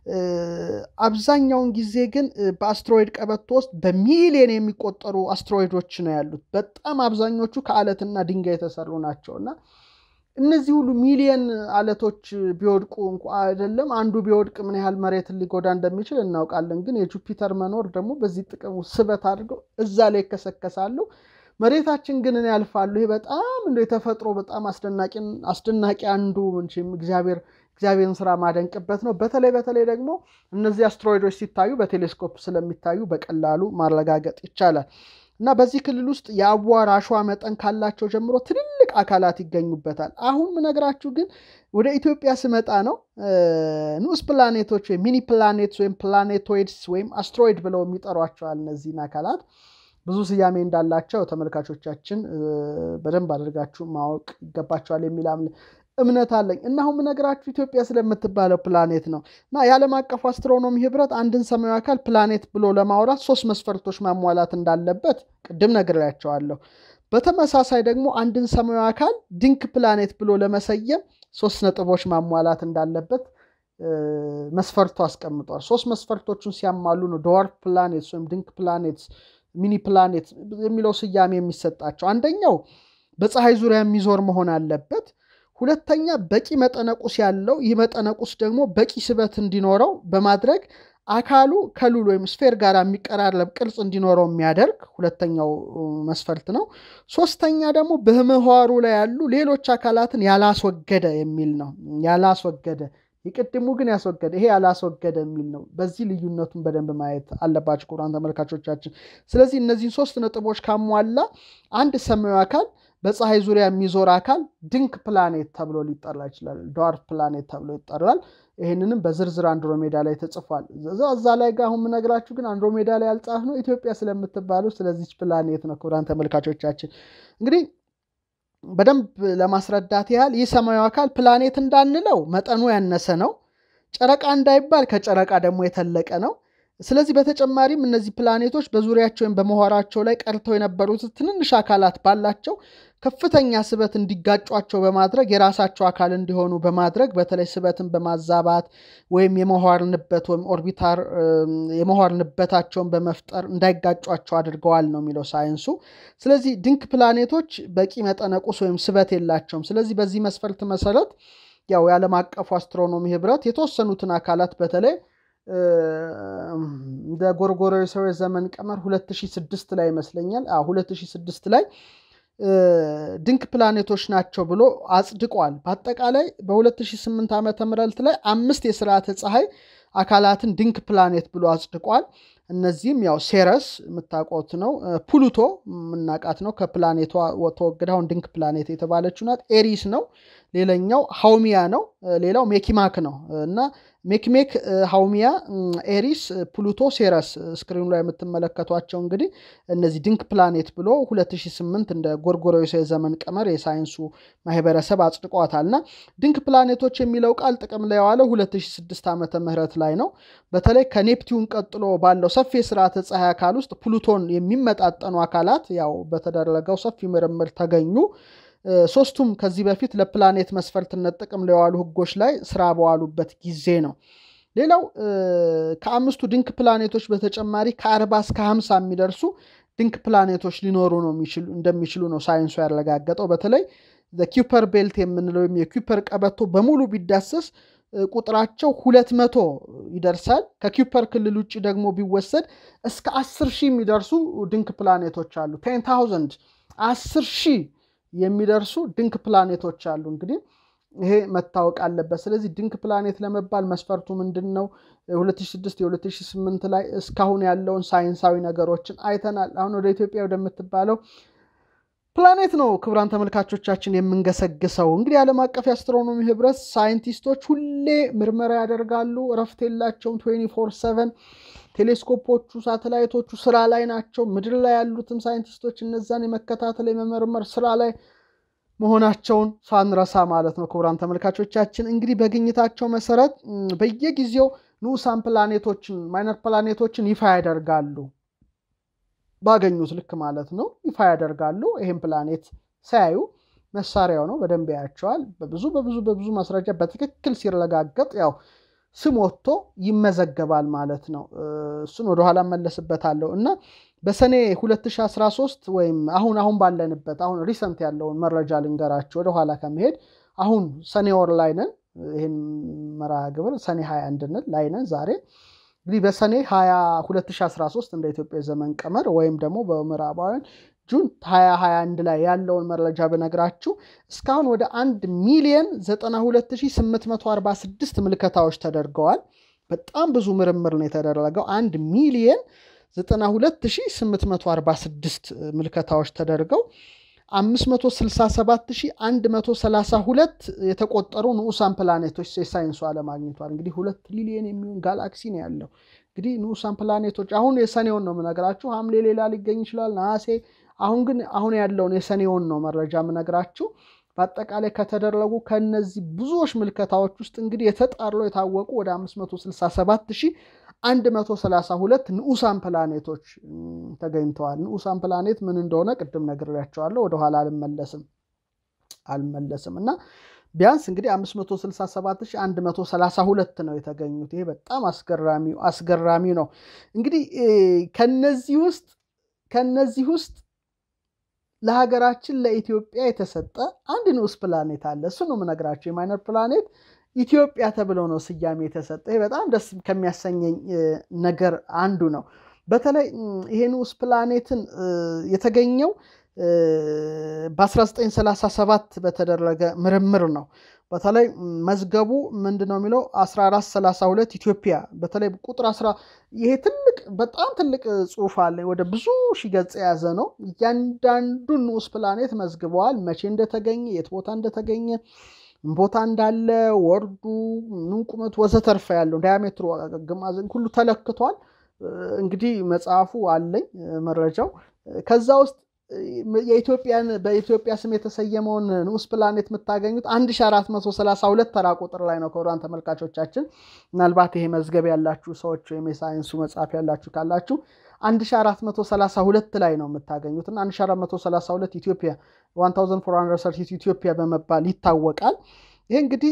አብዛኛውን ጊዜ ግን በአስትሮይድ ቀበቶ ውስጥ በሚሊዮን የሚቆጠሩ አስትሮይዶች ነው ያሉት። በጣም አብዛኞቹ ከአለትና ድንጋይ የተሰሩ ናቸው እና እነዚህ ሁሉ ሚሊየን አለቶች ቢወድቁ እንኳ አይደለም አንዱ ቢወድቅ ምን ያህል መሬትን ሊጎዳ እንደሚችል እናውቃለን። ግን የጁፒተር መኖር ደግሞ በዚህ ጥቅሙ ስበት አድርገው እዛ ላይ ይከሰከሳሉ። መሬታችን ግን እኔ ያልፋሉ። ይሄ በጣም እንደ የተፈጥሮ በጣም አስደናቂ አንዱ እግዚአብሔር እግዚአብሔርን ስራ ማደንቅበት ነው። በተለይ በተለይ ደግሞ እነዚህ አስትሮይዶች ሲታዩ በቴሌስኮፕ ስለሚታዩ በቀላሉ ማረጋገጥ ይቻላል እና በዚህ ክልል ውስጥ የአቧራ አሸዋ መጠን ካላቸው ጀምሮ ትልልቅ አካላት ይገኙበታል። አሁን ምነግራችሁ ግን ወደ ኢትዮጵያ ስመጣ ነው ንዑስ ፕላኔቶች ወይም ሚኒ ፕላኔትስ ወይም ፕላኔቶይድስ ወይም አስትሮይድ ብለው የሚጠሯቸዋል እነዚህን አካላት ብዙ ስያሜ እንዳላቸው ተመልካቾቻችን በደንብ አድርጋችሁ ማወቅ ይገባቸዋል የሚል እምነት አለኝ እና አሁን የምነግራችሁ ኢትዮጵያ ስለምትባለው ፕላኔት ነው እና የዓለም አቀፉ አስትሮኖሚ ህብረት አንድን ሰማያዊ አካል ፕላኔት ብሎ ለማውራት ሶስት መስፈርቶች ማሟላት እንዳለበት ቅድም ነግሬያቸዋለሁ። በተመሳሳይ ደግሞ አንድን ሰማያዊ አካል ድንክ ፕላኔት ብሎ ለመሰየም ሶስት ነጥቦች ማሟላት እንዳለበት መስፈርቱ አስቀምጧል። ሶስት መስፈርቶቹን ሲያሟሉ ነው ድዋርፍ ፕላኔትስ ወይም ድንክ ፕላኔትስ ሚኒ ፕላኔት የሚለው ስያሜ የሚሰጣቸው። አንደኛው በፀሐይ ዙሪያ የሚዞር መሆን አለበት። ሁለተኛ በቂ መጠነቁስ ያለው ይህ መጠነቁስ ደግሞ በቂ ስበት እንዲኖረው በማድረግ አካሉ ከሉል ወይም ስፌር ጋር የሚቀራረብ ቅርጽ እንዲኖረው የሚያደርግ ሁለተኛው መስፈርት ነው። ሶስተኛ ደግሞ በምህዋሩ ላይ ያሉ ሌሎች አካላትን ያላስወገደ የሚል ነው። ያላስወገደ የቅድሙ ግን ያስወገደ፣ ይሄ ያላስወገደ የሚል ነው። በዚህ ልዩነቱን በደንብ ማየት አለባቸው ክቡራን ተመልካቾቻችን። ስለዚህ እነዚህን ሶስት ነጥቦች ካሟላ አንድ ሰማያዊ አካል በፀሐይ ዙሪያ የሚዞር አካል ድንክ ፕላኔት ተብሎ ሊጠራ ይችላል። ድዋርፍ ፕላኔት ተብሎ ይጠራል። ይህንንም በዝርዝር አንድሮሜዳ ላይ ተጽፏል። እዛ ላይ ጋር አሁን የምነግራችሁ ግን አንድሮሜዳ ላይ ያልጻፍ ነው ኢትዮጵያ ስለምትባለው ስለዚች ፕላኔት ነው። ክቡራን ተመልካቾቻችን እንግዲህ በደንብ ለማስረዳት ያህል ይህ ሰማያዊ አካል ፕላኔት እንዳንለው መጠኑ ያነሰ ነው። ጨረቃ እንዳይባል ከጨረቃ ደግሞ የተለቀ ነው። ስለዚህ በተጨማሪም እነዚህ ፕላኔቶች በዙሪያቸው ወይም በምህዋራቸው ላይ ቀርተው የነበሩት ትንንሽ አካላት ባላቸው ከፍተኛ ስበት እንዲጋጯቸው በማድረግ የራሳቸው አካል እንዲሆኑ በማድረግ በተለይ ስበትን በማዛባት ወይም የምህዋር ንበት ወይም ኦርቢታር የምህዋር ንበታቸውን በመፍጠር እንዳይጋጯቸው አድርገዋል ነው የሚለው ሳይንሱ። ስለዚህ ድንክ ፕላኔቶች በቂ መጠነቁስ ወይም ስበት የላቸውም። ስለዚህ በዚህ መስፈርት መሰረት ያው የዓለም አቀፉ አስትሮኖሚ ህብረት የተወሰኑትን አካላት በተለይ እንደ ጎርጎሮሳዊ ዘመን ቀመር 2006 ላይ ይመስለኛል 2006 ላይ ድንክ ፕላኔቶች ናቸው ብሎ አጽድቋል። በአጠቃላይ በ2008 ዓመተ ምህረት ላይ አምስት የስርዓተ ፀሐይ አካላትን ድንክ ፕላኔት ብሎ አጽድቋል። እነዚህም ያው ሴረስ የምታውቋት ነው። ፕሉቶ የምናውቃት ነው። ከፕላኔቷ ተወግዳ አሁን ድንክ ፕላኔት የተባለችው ናት። ኤሪስ ነው። ሌላኛው ሃውሚያ ነው። ሌላው ሜኪማክ ነው እና ሜክሜክ፣ ሃውሚያ፣ ኤሪስ፣ ፕሉቶ፣ ሴረስ ስክሪኑ ላይ የምትመለከቷቸው እንግዲህ እነዚህ ድንክ ፕላኔት ብሎ 2008 እንደ ጎርጎሮሳዊ ዘመን ቀመር የሳይንሱ ማህበረሰብ አጽድቋታል እና ድንክ ፕላኔቶች የሚለው ቃል ጥቅም ላይ የዋለው 2006 ዓመተ ምህረት ላይ ነው። በተለይ ከኔፕቲዩን ቀጥሎ ባለው ሰፊ የስርዓተ ፀሐይ አካል ውስጥ ፕሉቶን የሚመጣጠኑ አካላት ያው በተደረገው ሰፊ ምርምር ተገኙ። ሶስቱም ከዚህ በፊት ለፕላኔት መስፈርትነት ጥቅም ላይ የዋሉ ህጎች ላይ ስራ በዋሉበት ጊዜ ነው። ሌላው ከአምስቱ ድንክ ፕላኔቶች በተጨማሪ ከአርባ እስከ ሀምሳ የሚደርሱ ድንክ ፕላኔቶች ሊኖሩ ነው እንደሚችሉ ነው ሳይንሱ ያረጋገጠው። በተለይ ኪውፐር ቤልት የምንለው ወይም የኪውፐር ቀበቶ በሙሉ ቢዳሰስ ቁጥራቸው ሁለት መቶ ይደርሳል። ከኪውፐር ክልል ውጭ ደግሞ ቢወሰድ እስከ አስር ሺህ የሚደርሱ ድንክ ፕላኔቶች አሉ። ቴን ታውዘንድ አስር ሺህ የሚደርሱ ድንክ ፕላኔቶች አሉ። እንግዲህ ይሄ መታወቅ አለበት። ስለዚህ ድንክ ፕላኔት ለመባል መስፈርቱ ምንድን ነው? 2006 የ2008 ላይ እስካሁን ያለውን ሳይንሳዊ ነገሮችን አይተናል። አሁን ወደ ኢትዮጵያ ወደምትባለው ፕላኔት ነው ክቡራን ተመልካቾቻችን የምንገሰግሰው። እንግዲህ ዓለም አቀፍ የአስትሮኖሚ ህብረት ሳይንቲስቶች ሁሌ ምርመራ ያደርጋሉ፣ እረፍት የላቸውም። 24 7 ቴሌስኮፖቹ፣ ሳተላይቶቹ ስራ ላይ ናቸው። ምድር ላይ ያሉትም ሳይንቲስቶች እነዛን የመከታተል የመመርመር ስራ ላይ መሆናቸውን ሳንረሳ ማለት ነው። ክቡራን ተመልካቾቻችን እንግዲህ በግኝታቸው መሰረት በየጊዜው ንዑሳን ፕላኔቶችን ማይነር ፕላኔቶችን ይፋ ያደርጋሉ። ባገኙት ልክ ማለት ነው ይፋ ያደርጋሉ። ይህም ፕላኔት ሳያዩ መሳሪያው ነው በደንብ ያያቸዋል። በብዙ በብዙ በብዙ ማስረጃ በትክክል ሲረጋገጥ ያው ስም ወጥቶ ይመዘገባል ማለት ነው። እሱን ወደኋላ መለስበታለሁ እና በሰኔ 2013 ወይም አሁን አሁን ባለንበት አሁን ሪሰንት ያለውን መረጃ ልንገራቸው ወደኋላ ከመሄድ አሁን ሰኔ ወር ላይ ነን። ይህን መርሃ ግብር ሰኔ 21 ላይ ነን ዛሬ እንግዲህ በሰኔ 20 2013 እንደ ኢትዮጵያ ዘመን ቀመር ወይም ደግሞ በምዕራባውያን ጁን 2021 ላይ ያለውን መረጃ ብነግራችሁ እስካሁን ወደ 1 ሚሊየን 92846 ምልከታዎች ተደርገዋል። በጣም ብዙ ምርምር ነው የተደረገው። 1 ሚሊየን 92846 ምልከታዎች ተደርገው 567132 የተቆጠሩ ንዑሳን ፕላኔቶች የሳይንሱ ዓለም አግኝቷል። እንግዲህ ሁለት ትሪሊየን የሚሆን ጋላክሲ ነው ያለው። እንግዲህ ንዑሳን ፕላኔቶች አሁን የሰኔውን ነው የምነግራችሁ። ሐምሌ ሌላ ሊገኝ ይችላል፣ ነሐሴ። አሁን ግን አሁን ያለውን የሰኔውን ነው መረጃ የምነግራችሁ። በአጠቃላይ ከተደረጉ ከነዚህ ብዙዎች ምልከታዎች ውስጥ እንግዲህ የተጣሩ የታወቁ ወደ 567132 ንዑሳን ፕላኔቶች ተገኝተዋል። ንዑሳን ፕላኔት ምን እንደሆነ ቅድም ነግሬያቸዋለሁ። ወደኋላ አልመለስም አልመለስም እና ቢያንስ እንግዲህ 567132 ነው የተገኙት። ይሄ በጣም አስገራሚው አስገራሚው ነው። እንግዲህ ከነዚህ ውስጥ ከነዚህ ውስጥ ለሀገራችን ለኢትዮጵያ የተሰጠ አንድ ንዑስ ፕላኔት አለ። እሱ ነው የምነግራቸው። የማይነር ፕላኔት ኢትዮጵያ ተብሎ ነው ስያሜ የተሰጠ። ይሄ በጣም ደስ ከሚያሰኘኝ ነገር አንዱ ነው። በተለይ ይሄ ንዑስ ፕላኔትን የተገኘው በ1937 በተደረገ ምርምር ነው። በተለይ መዝገቡ ምንድን ነው የሚለው 1432 ኢትዮጵያ በተለይ ቁጥር ይሄ ትልቅ በጣም ትልቅ ጽሑፍ አለ። ወደ ብዙ ሺህ ገጽ የያዘ ነው። እያንዳንዱን ንዑስ ፕላኔት መዝግበዋል። መቼ እንደተገኘ፣ የት ቦታ እንደተገኘ፣ ቦታ እንዳለ፣ ወርዱ፣ ምን ቁመቱ፣ ወዘተርፈ ያለው ዳያሜትሩ ሁሉ ተለክቷል። እንግዲህ መጽሐፉ አለኝ መረጃው ከዛ ውስጥ የኢትዮጵያን በኢትዮጵያ ስም የተሰየመውን ንዑስ ፕላኔት የምታገኙት 1432 ተራ ቁጥር ላይ ነው። ክቡራን ተመልካቾቻችን ምናልባት ይሄ መዝገብ ያላችሁ ሰዎች ወይም የሳይንሱ መጽሐፍ ያላችሁ ካላችሁ 1432 ላይ ነው የምታገኙት እና 1432 ኢትዮጵያ 1430 ኢትዮጵያ በመባል ይታወቃል። ይህ እንግዲህ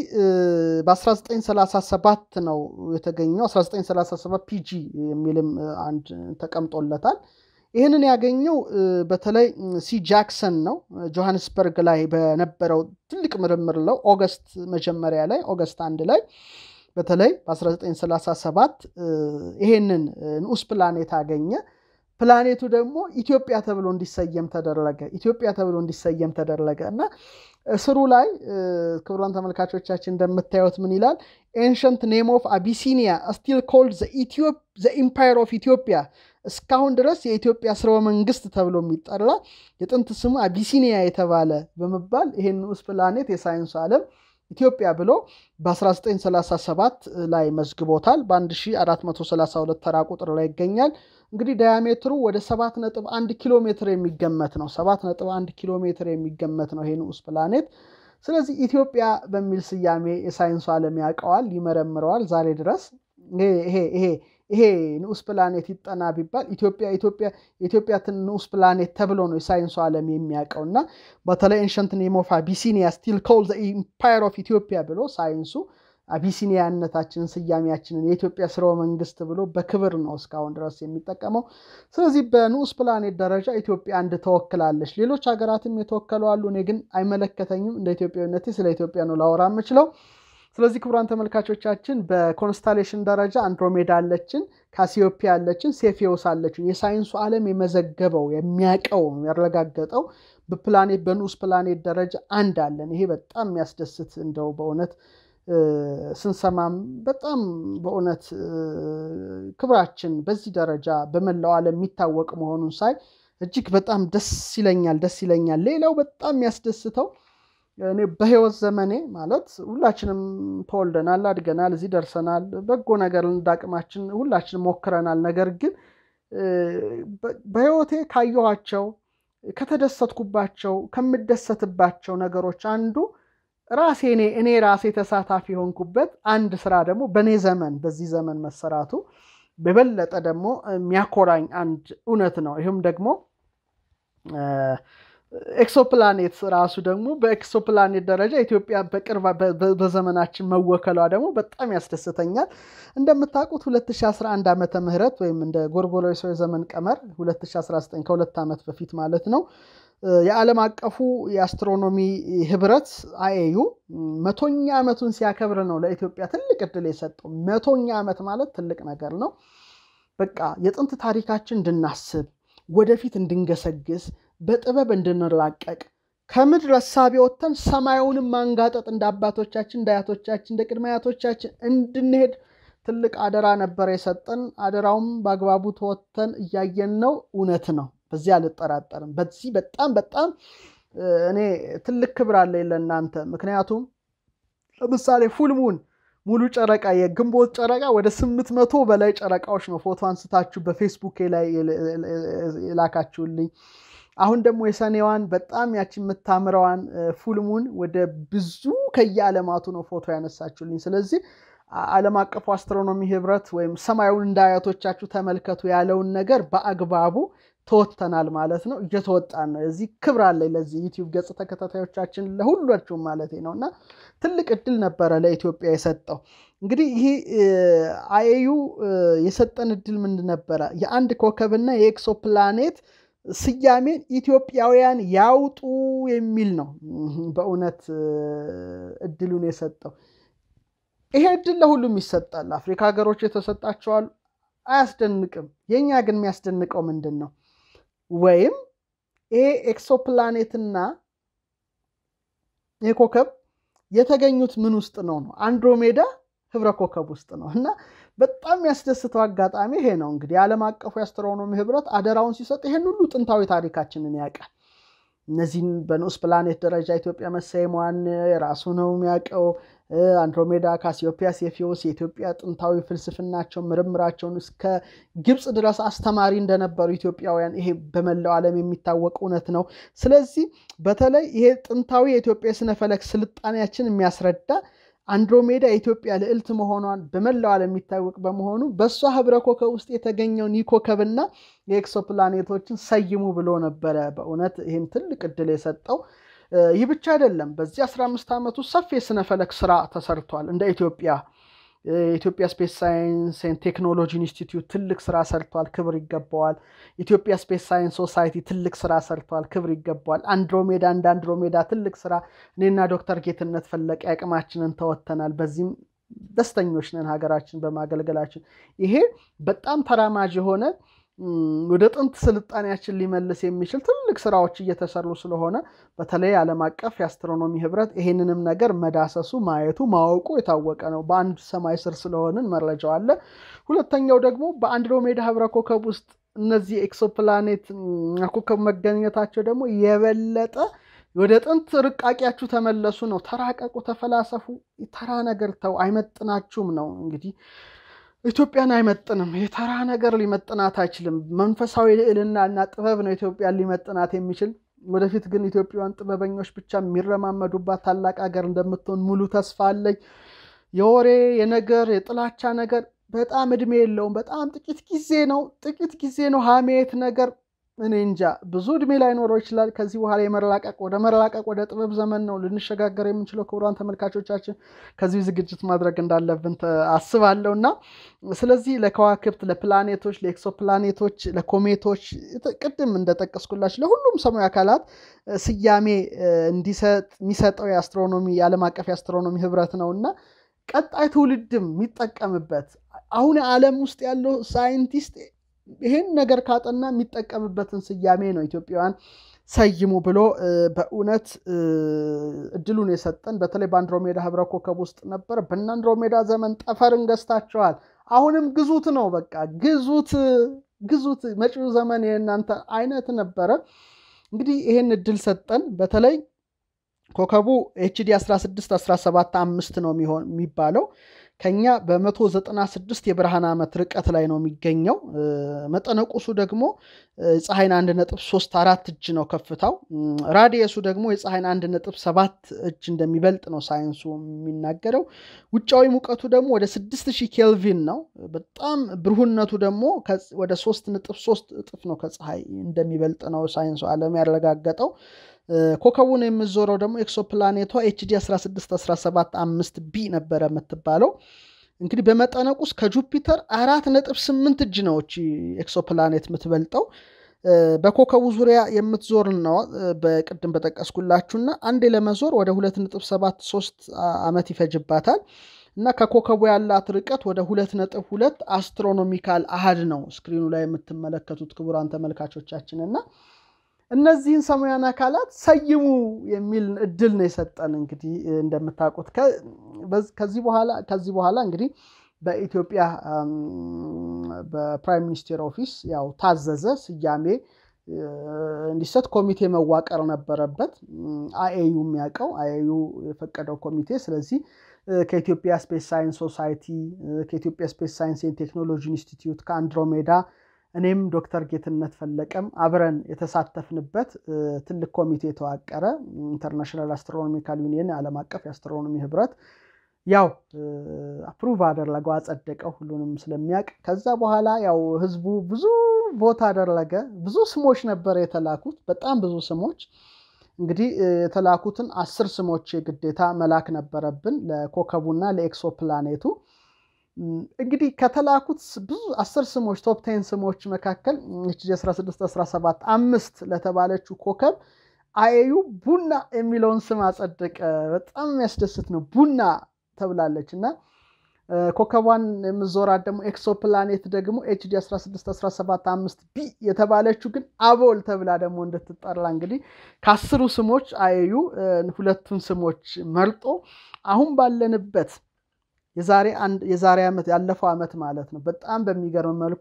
በ1937 ነው የተገኘው። 1937 ፒጂ የሚልም አንድ ተቀምጦለታል። ይህንን ያገኘው በተለይ ሲ ጃክሰን ነው። ጆሃንስበርግ ላይ በነበረው ትልቅ ምርምር ለው ኦገስት መጀመሪያ ላይ ኦገስት አንድ ላይ በተለይ በ1937 ይሄንን ንዑስ ፕላኔት አገኘ። ፕላኔቱ ደግሞ ኢትዮጵያ ተብሎ እንዲሰየም ተደረገ። ኢትዮጵያ ተብሎ እንዲሰየም ተደረገ እና ስሩ ላይ ክቡራን ተመልካቾቻችን እንደምታዩት ምን ይላል? ኤንሸንት ኔም ኦፍ አቢሲኒያ ስቲል ኮልድ ዘ ኢምፓየር ኦፍ ኢትዮጵያ እስካሁን ድረስ የኢትዮጵያ ስርወ መንግስት ተብሎ የሚጠራ የጥንት ስሙ አቢሲኒያ የተባለ በመባል ይሄን ንዑስ ፕላኔት የሳይንሱ ዓለም ኢትዮጵያ ብሎ በ1937 ላይ መዝግቦታል። በ1432 ተራ ቁጥር ላይ ይገኛል። እንግዲህ ዳያሜትሩ ወደ 7.1 ኪሎ ሜትር የሚገመት ነው። 7.1 ኪሎ ሜትር የሚገመት ነው ይሄ ንዑስ ፕላኔት። ስለዚህ ኢትዮጵያ በሚል ስያሜ የሳይንሱ ዓለም ያውቀዋል፣ ይመረምረዋል ዛሬ ድረስ ይሄ ይሄ ይሄ ንዑስ ፕላኔት ይጠና ቢባል ኢትዮጵያ ኢትዮጵያ የኢትዮጵያ ንዑስ ፕላኔት ተብሎ ነው የሳይንሱ ዓለም የሚያውቀው እና በተለይ ኤንሸንት ኔም ኦፍ አቢሲኒያ ስቲል ኮል ዘ ኢምፓየር ኦፍ ኢትዮጵያ ብሎ ሳይንሱ አቢሲኒያነታችንን ስያሜያችንን የኢትዮጵያ ስርወ መንግስት ብሎ በክብር ነው እስካሁን ድረስ የሚጠቀመው። ስለዚህ በንዑስ ፕላኔት ደረጃ ኢትዮጵያ አንድ ተወክላለች። ሌሎች ሀገራትም የተወከሉ አሉ። እኔ ግን አይመለከተኝም። እንደ ኢትዮጵያዊነቴ ስለ ኢትዮጵያ ነው ላወራ የምችለው። ስለዚህ ክቡራን ተመልካቾቻችን በኮንስታሌሽን ደረጃ አንድሮሜዳ አለችን፣ ካሲዮፒያ አለችን፣ ሴፊዮስ አለችን። የሳይንሱ ዓለም የመዘገበው የሚያውቀው ያረጋገጠው በፕላኔት በንዑስ ፕላኔት ደረጃ አንድ አለን። ይሄ በጣም የሚያስደስት እንደው በእውነት ስንሰማም በጣም በእውነት ክብራችን በዚህ ደረጃ በመላው ዓለም የሚታወቅ መሆኑን ሳይ እጅግ በጣም ደስ ይለኛል ደስ ይለኛል። ሌላው በጣም የሚያስደስተው እኔ በህይወት ዘመኔ ማለት ሁላችንም ተወልደናል፣ አድገናል፣ እዚህ ደርሰናል። በጎ ነገር እንዳቅማችን ሁላችንም ሞክረናል። ነገር ግን በህይወቴ ካየኋቸው ከተደሰትኩባቸው ከምደሰትባቸው ነገሮች አንዱ ራሴ እኔ እኔ ራሴ ተሳታፊ የሆንኩበት አንድ ስራ ደግሞ በእኔ ዘመን በዚህ ዘመን መሰራቱ በበለጠ ደግሞ የሚያኮራኝ አንድ እውነት ነው። ይህም ደግሞ ኤክሶፕላኔት ራሱ ደግሞ በኤክሶፕላኔት ደረጃ ኢትዮጵያ በቅርብ በዘመናችን መወከሏ ደግሞ በጣም ያስደስተኛል። እንደምታውቁት 2011 ዓመተ ምህረት ወይም እንደ ጎርጎሮሳዊ ዘመን ቀመር 2019 ከሁለት ዓመት በፊት ማለት ነው የዓለም አቀፉ የአስትሮኖሚ ህብረት አኤዩ መቶኛ ዓመቱን ሲያከብር ነው ለኢትዮጵያ ትልቅ እድል የሰጠው። መቶኛ ዓመት ማለት ትልቅ ነገር ነው። በቃ የጥንት ታሪካችን እንድናስብ ወደፊት እንድንገሰግስ በጥበብ እንድንላቀቅ ከምድር እሳቤ ወጥተን ሰማዩንም ማንጋጠጥ እንደ አባቶቻችን እንደ አያቶቻችን እንደ ቅድመ አያቶቻችን እንድንሄድ ትልቅ አደራ ነበር የሰጠን። አደራውም በአግባቡ ተወጥተን እያየን ነው። እውነት ነው፣ በዚህ አልጠራጠርም። በዚህ በጣም በጣም እኔ ትልቅ ክብር አለኝ ለእናንተ። ምክንያቱም ለምሳሌ ፉልሙን ሙሉ ጨረቃ የግንቦት ጨረቃ ወደ ስምንት መቶ በላይ ጨረቃዎች ነው ፎቶ አንስታችሁ በፌስቡክ ላይ የላካችሁልኝ። አሁን ደግሞ የሰኔዋን በጣም ያቺ የምታምረዋን ፉልሙን ወደ ብዙ ከየዓለማቱ ነው ፎቶ ያነሳችሁልኝ። ስለዚህ ዓለም አቀፉ አስትሮኖሚ ህብረት ወይም ሰማዩን እንደ አያቶቻችሁ ተመልከቱ ያለውን ነገር በአግባቡ ተወጥተናል ማለት ነው። እየተወጣን ነው። እዚህ ክብር አለኝ ለዚህ ዩቲዩብ ገጽ ተከታታዮቻችን ለሁላችሁም ማለት ነው እና ትልቅ እድል ነበረ ለኢትዮጵያ የሰጠው። እንግዲህ ይህ አኤዩ የሰጠን እድል ምንድን ነበረ? የአንድ ኮከብና የኤክሶ ፕላኔት ስያሜን ኢትዮጵያውያን ያውጡ የሚል ነው። በእውነት እድሉን የሰጠው ይሄ እድል ለሁሉም ይሰጣል። አፍሪካ ሀገሮች የተሰጣቸዋል፣ አያስደንቅም። የእኛ ግን የሚያስደንቀው ምንድን ነው? ወይም ይሄ ኤክሶፕላኔትና ይህ ኮከብ የተገኙት ምን ውስጥ ነው ነው አንድሮሜዳ ህብረ ኮከብ ውስጥ ነው እና በጣም የሚያስደስተው አጋጣሚ ይሄ ነው። እንግዲህ የዓለም አቀፉ የአስትሮኖሚ ህብረት አደራውን ሲሰጥ ይሄን ሁሉ ጥንታዊ ታሪካችንን ያውቃል። እነዚህን በንዑስ ፕላኔት ደረጃ ኢትዮጵያ መሰየሟን የራሱ ነው የሚያውቀው። አንድሮሜዳ፣ ካሲዮፒያ፣ ሴፊዎስ የኢትዮጵያ ጥንታዊ ፍልስፍናቸው ምርምራቸውን እስከ ግብፅ ድረስ አስተማሪ እንደነበሩ ኢትዮጵያውያን ይሄ በመላው ዓለም የሚታወቅ እውነት ነው። ስለዚህ በተለይ ይሄ ጥንታዊ የኢትዮጵያ የስነፈለክ ስልጣኔያችን የሚያስረዳ አንድሮሜዳ የኢትዮጵያ ልዕልት መሆኗን በመላው ዓለም የሚታወቅ በመሆኑ በእሷ ህብረ ኮከብ ውስጥ የተገኘውን ይህ ኮከብና የኤክሶፕላኔቶችን ሰይሙ ብሎ ነበረ። በእውነት ይህን ትልቅ እድል የሰጠው ይህ ብቻ አይደለም። በዚህ 15 ዓመቱ ሰፊ የስነፈለክ ስራ ተሰርቷል። እንደ ኢትዮጵያ የኢትዮጵያ ስፔስ ሳይንስ ቴክኖሎጂ ኢንስቲትዩት ትልቅ ስራ ሰርቷል፣ ክብር ይገባዋል። ኢትዮጵያ ስፔስ ሳይንስ ሶሳይቲ ትልቅ ስራ ሰርቷል፣ ክብር ይገባዋል። አንድሮሜዳ እንደ አንድሮሜዳ ትልቅ ስራ እኔና ዶክተር ጌትነት ፈለቀ አቅማችንን ተወጥተናል። በዚህም ደስተኞች ነን ሀገራችን በማገልገላችን። ይሄ በጣም ተራማጅ የሆነ ወደ ጥንት ስልጣኔያችን ሊመልስ የሚችል ትልቅ ስራዎች እየተሰሩ ስለሆነ በተለይ ዓለም አቀፍ የአስትሮኖሚ ህብረት ይሄንንም ነገር መዳሰሱ፣ ማየቱ፣ ማወቁ የታወቀ ነው። በአንድ ሰማይ ስር ስለሆንን መረጃው አለ። ሁለተኛው ደግሞ በአንድሮሜዳ ህብረ ኮከብ ውስጥ እነዚህ ኤክሶፕላኔት ኮከብ መገኘታቸው ደግሞ የበለጠ ወደ ጥንት ርቃቂያችሁ ተመለሱ ነው። ተራቀቁ፣ ተፈላሰፉ፣ ተራ ነገር ተው፣ አይመጥናችሁም ነው እንግዲህ ኢትዮጵያን አይመጥንም። የተራ ነገር ሊመጥናት አይችልም። መንፈሳዊ ልዕልና እና ጥበብ ነው ኢትዮጵያን ሊመጥናት የሚችል። ወደፊት ግን ኢትዮጵያውያን ጥበበኞች ብቻ የሚረማመዱባት ታላቅ ሀገር እንደምትሆን ሙሉ ተስፋ አለኝ። የወሬ የነገር የጥላቻ ነገር በጣም እድሜ የለውም። በጣም ጥቂት ጊዜ ነው፣ ጥቂት ጊዜ ነው። ሀሜት ነገር እኔ እንጃ ብዙ እድሜ ላይኖረው ይችላል። ከዚህ በኋላ የመላቀቅ ወደ መላቀቅ ወደ ጥበብ ዘመን ነው ልንሸጋገር የምንችለው። ክቡራን ተመልካቾቻችን ከዚህ ዝግጅት ማድረግ እንዳለብን አስባለሁ እና ስለዚህ ለከዋክብት፣ ለፕላኔቶች፣ ለኤክሶፕላኔቶች፣ ለኮሜቶች ቅድም እንደጠቀስኩላችሁ ለሁሉም ሰማያዊ አካላት ስያሜ እንዲሰጥ የሚሰጠው የአስትሮኖሚ የዓለም አቀፍ የአስትሮኖሚ ህብረት ነው እና ቀጣይ ትውልድም የሚጠቀምበት አሁን ዓለም ውስጥ ያለው ሳይንቲስት ይህን ነገር ካጠና የሚጠቀምበትን ስያሜ ነው ኢትዮጵያውያን ሰይሙ ብሎ በእውነት እድሉን የሰጠን። በተለይ በአንድሮሜዳ ህብረ ኮከብ ውስጥ ነበር። በእነ አንድሮሜዳ ዘመን ጠፈርን ገዝታችኋል። አሁንም ግዙት ነው በቃ ግዙት፣ ግዙት። መጪው ዘመን የእናንተ አይነት ነበረ። እንግዲህ ይህን እድል ሰጠን። በተለይ ኮከቡ ኤችዲ 16 17 አምስት ነው የሚባለው ከኛ በ196 የብርሃን ዓመት ርቀት ላይ ነው የሚገኘው። መጠነቁሱ ደግሞ ፀሐይን 1.34 እጅ ነው ከፍታው። ራዲየሱ ደግሞ የፀሐይን 1.7 እጅ እንደሚበልጥ ነው ሳይንሱ የሚናገረው። ውጫዊ ሙቀቱ ደግሞ ወደ 6000 ኬልቪን ነው። በጣም ብሩህነቱ ደግሞ ወደ 3.3 እጥፍ ነው ከፀሐይ እንደሚበልጥ ነው ሳይንሱ ዓለም ያረጋገጠው። ኮከቡን የምዞረው ደግሞ ኤክሶፕላኔቷ ኤችዲ 1617 5 ቢ ነበረ የምትባለው። እንግዲህ በመጠነቁስ ከጁፒተር አራት ነጥብ ስምንት እጅ ነው ኤክሶፕላኔት የምትበልጠው። በኮከቡ ዙሪያ የምትዞር ነው በቅድም በጠቀስኩላችሁና አንዴ ለመዞር ወደ 2.73 ዓመት ይፈጅባታል እና ከኮከቡ ያላት ርቀት ወደ 2.2 አስትሮኖሚካል አሃድ ነው ስክሪኑ ላይ የምትመለከቱት ክቡራን ተመልካቾቻችን እና እነዚህን ሰማያውያን አካላት ሰይሙ የሚል እድል ነው የሰጠን። እንግዲህ እንደምታውቁት ከዚህ በኋላ ከዚህ በኋላ እንግዲህ በኢትዮጵያ በፕራይም ሚኒስቴር ኦፊስ ያው ታዘዘ ስያሜ እንዲሰጥ ኮሚቴ መዋቀር ነበረበት። አኤዩ የሚያውቀው አኤዩ የፈቀደው ኮሚቴ። ስለዚህ ከኢትዮጵያ ስፔስ ሳይንስ ሶሳይቲ፣ ከኢትዮጵያ ስፔስ ሳይንስ ቴክኖሎጂ ኢንስቲትዩት፣ ከአንድሮሜዳ እኔም ዶክተር ጌትነት ፈለቀም አብረን የተሳተፍንበት ትልቅ ኮሚቴ የተዋቀረ ኢንተርናሽናል አስትሮኖሚካል ዩኒየን ዓለም አቀፍ የአስትሮኖሚ ህብረት ያው አፕሩቭ አደረገው አጸደቀው፣ ሁሉንም ስለሚያውቅ። ከዛ በኋላ ያው ህዝቡ ብዙ ቦታ አደረገ። ብዙ ስሞች ነበር የተላኩት፣ በጣም ብዙ ስሞች። እንግዲህ የተላኩትን አስር ስሞች የግዴታ መላክ ነበረብን ለኮከቡና ለኤክሶ ፕላኔቱ። እንግዲህ ከተላኩት ብዙ አስር ስሞች ቶፕ ቴን ስሞች መካከል 16 17 አምስት ለተባለችው ኮከብ አኤዩ ቡና የሚለውን ስም አጸደቀ። በጣም የሚያስደስት ነው። ቡና ተብላለች እና ኮከቧን የምዞራት ደግሞ ኤክሶ ፕላኔት ደግሞ ኤችዲ 16 17 5 ቢ የተባለችው ግን አቦል ተብላ ደግሞ እንድትጠራ እንግዲህ ከአስሩ ስሞች አኤዩ ሁለቱን ስሞች መርጦ አሁን ባለንበት የዛሬ ዓመት ያለፈው ዓመት ማለት ነው። በጣም በሚገርም መልኩ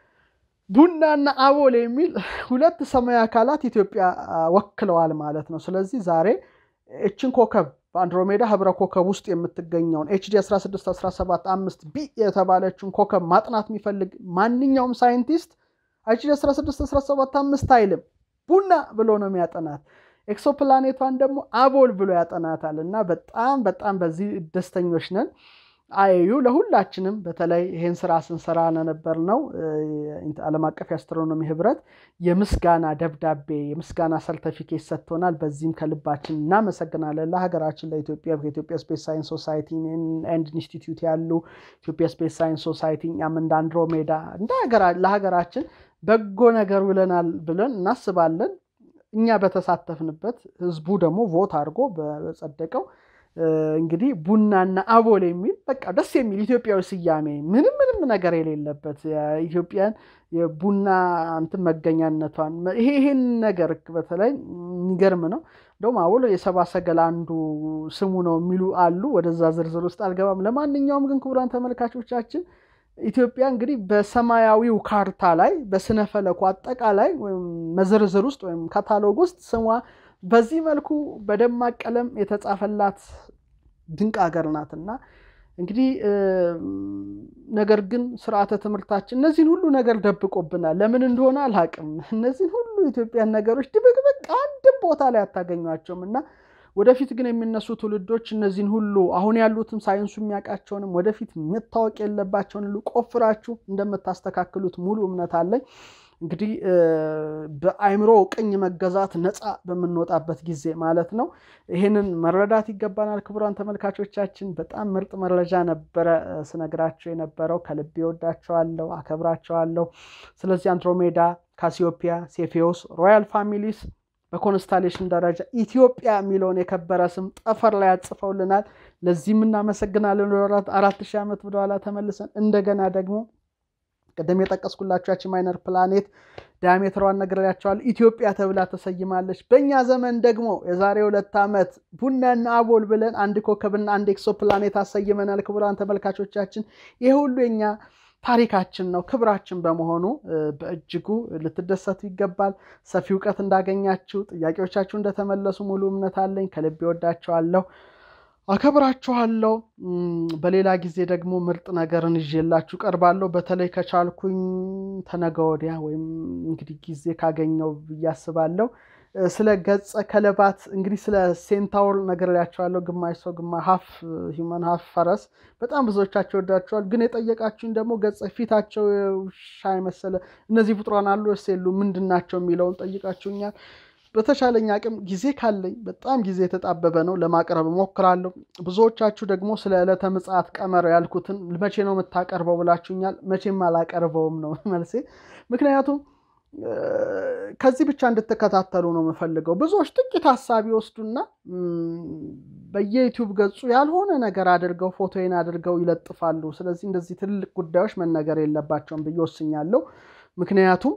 ቡናና አቦል የሚል ሁለት ሰማያዊ አካላት ኢትዮጵያ ወክለዋል ማለት ነው። ስለዚህ ዛሬ እችን ኮከብ በአንድሮሜዳ ህብረ ኮከብ ውስጥ የምትገኘውን ኤችዲ 16 17 5 ቢ የተባለችውን ኮከብ ማጥናት የሚፈልግ ማንኛውም ሳይንቲስት ኤችዲ 16 17 5 አይልም ቡና ብሎ ነው የሚያጠናት። ኤክሶፕላኔቷን ደግሞ አቦል ብሎ ያጠናታል። እና በጣም በጣም በዚህ ደስተኞች ነን። አኤዩ ለሁላችንም በተለይ ይሄን ስራ ስንሰራ ነበር ነው ዓለም አቀፍ የአስትሮኖሚ ህብረት የምስጋና ደብዳቤ የምስጋና ሰርተፊኬት ሰጥቶናል። በዚህም ከልባችን እናመሰግናለን። ለሀገራችን ለኢትዮጵያ ከኢትዮጵያ ስፔስ ሳይንስ ሶሳይቲ ኤንድ ኢንስቲትዩት ያሉ ኢትዮጵያ ስፔስ ሳይንስ ሶሳይቲ እኛም እንደ አንድሮሜዳ እንደ ለሀገራችን በጎ ነገር ብለናል ብለን እናስባለን። እኛ በተሳተፍንበት ህዝቡ ደግሞ ቮት አድርጎ በጸደቀው እንግዲህ ቡናና አቦል የሚል በቃ ደስ የሚል ኢትዮጵያዊ ስያሜ ምንም ምንም ነገር የሌለበት የኢትዮጵያን የቡና እንትን መገኛነቷን ይሄ ይሄን ነገር በተለይ የሚገርም ነው። እንደውም አቦል የሰባ ሰገል አንዱ ስሙ ነው የሚሉ አሉ። ወደዛ ዝርዝር ውስጥ አልገባም። ለማንኛውም ግን ክቡራን ተመልካቾቻችን ኢትዮጵያ እንግዲህ በሰማያዊው ካርታ ላይ በስነ ፈለኩ አጠቃላይ መዝርዝር ውስጥ ወይም ካታሎግ ውስጥ ስሟ በዚህ መልኩ በደማቅ ቀለም የተጻፈላት ድንቅ ሀገር ናት እና እንግዲህ ነገር ግን ስርዓተ ትምህርታችን እነዚህን ሁሉ ነገር ደብቆብናል። ለምን እንደሆነ አልሀቅም። እነዚህን ሁሉ ኢትዮጵያን ነገሮች ድብቅብቅ አንድም ቦታ ላይ አታገኟቸውም እና ወደፊት ግን የሚነሱ ትውልዶች እነዚህን ሁሉ አሁን ያሉትም ሳይንሱ የሚያውቃቸውንም ወደፊት መታወቅ የለባቸውን ሁሉ ቆፍራችሁ እንደምታስተካክሉት ሙሉ እምነት አለኝ። እንግዲህ በአይምሮ ቅኝ መገዛት ነፃ በምንወጣበት ጊዜ ማለት ነው። ይህንን መረዳት ይገባናል። ክቡራን ተመልካቾቻችን በጣም ምርጥ መረጃ ነበረ ስነግራቸው የነበረው። ከልቤ ወዳቸዋለሁ፣ አከብራቸዋለሁ። ስለዚህ አንድሮሜዳ፣ ካሲዮፒያ፣ ሴፌዎስ፣ ሮያል ፋሚሊስ በኮንስታሌሽን ደረጃ ኢትዮጵያ የሚለውን የከበረ ስም ጠፈር ላይ ያጽፈውልናል። ለዚህም እናመሰግናለን። አራት ሺህ ዓመት ወደኋላ ተመልሰን እንደገና ደግሞ ቅድም የጠቀስኩላችሁ ማይነር ፕላኔት ዲያሜትሯን ነግሬያቸዋለሁ። ኢትዮጵያ ተብላ ተሰይማለች። በእኛ ዘመን ደግሞ የዛሬ ሁለት ዓመት ቡናና አቦል ብለን አንድ ኮከብና አንድ ኤክሶ ፕላኔት አሰይመናል። ክቡራን ተመልካቾቻችን ይህ ሁሉ የኛ ታሪካችን ነው፣ ክብራችን በመሆኑ በእጅጉ ልትደሰቱ ይገባል። ሰፊ እውቀት እንዳገኛችሁ፣ ጥያቄዎቻችሁ እንደተመለሱ ሙሉ እምነት አለኝ። ከልቤ ወዳችኋለሁ፣ አከብራችኋለሁ። በሌላ ጊዜ ደግሞ ምርጥ ነገርን ይዤላችሁ ቀርባለሁ። በተለይ ከቻልኩኝ ተነገ ወዲያ ወይም እንግዲህ ጊዜ ካገኘው ብዬ አስባለሁ ስለ ገጸ ከለባት እንግዲህ ስለ ሴንታውር ነግሬያቸዋለሁ። ግማሽ ሰው ግማሽ ሀፍ ሂውማን ሀፍ ፈረስ በጣም ብዙዎቻቸው ወዳቸዋል። ግን የጠየቃችሁኝ ደግሞ ገጸ ፊታቸው ውሻ የመሰለ እነዚህ ፍጡራን አሉ ወይስ የሉ ምንድን ናቸው የሚለውን ጠይቃችሁኛል። በተቻለኝ አቅም ጊዜ ካለኝ በጣም ጊዜ የተጣበበ ነው ለማቅረብ እሞክራለሁ። ብዙዎቻችሁ ደግሞ ስለ ዕለተ ምጽአት ቀመር ያልኩትን መቼ ነው የምታቀርበው ብላችሁኛል። መቼም አላቀርበውም ነው መልሴ። ምክንያቱም ከዚህ ብቻ እንድትከታተሉ ነው የምፈልገው። ብዙዎች ጥቂት ሀሳብ ይወስዱና በየዩቲዩብ ገጹ ያልሆነ ነገር አድርገው ፎቶዬን አድርገው ይለጥፋሉ። ስለዚህ እንደዚህ ትልልቅ ጉዳዮች መነገር የለባቸውም ብዬ ወስኛለሁ። ምክንያቱም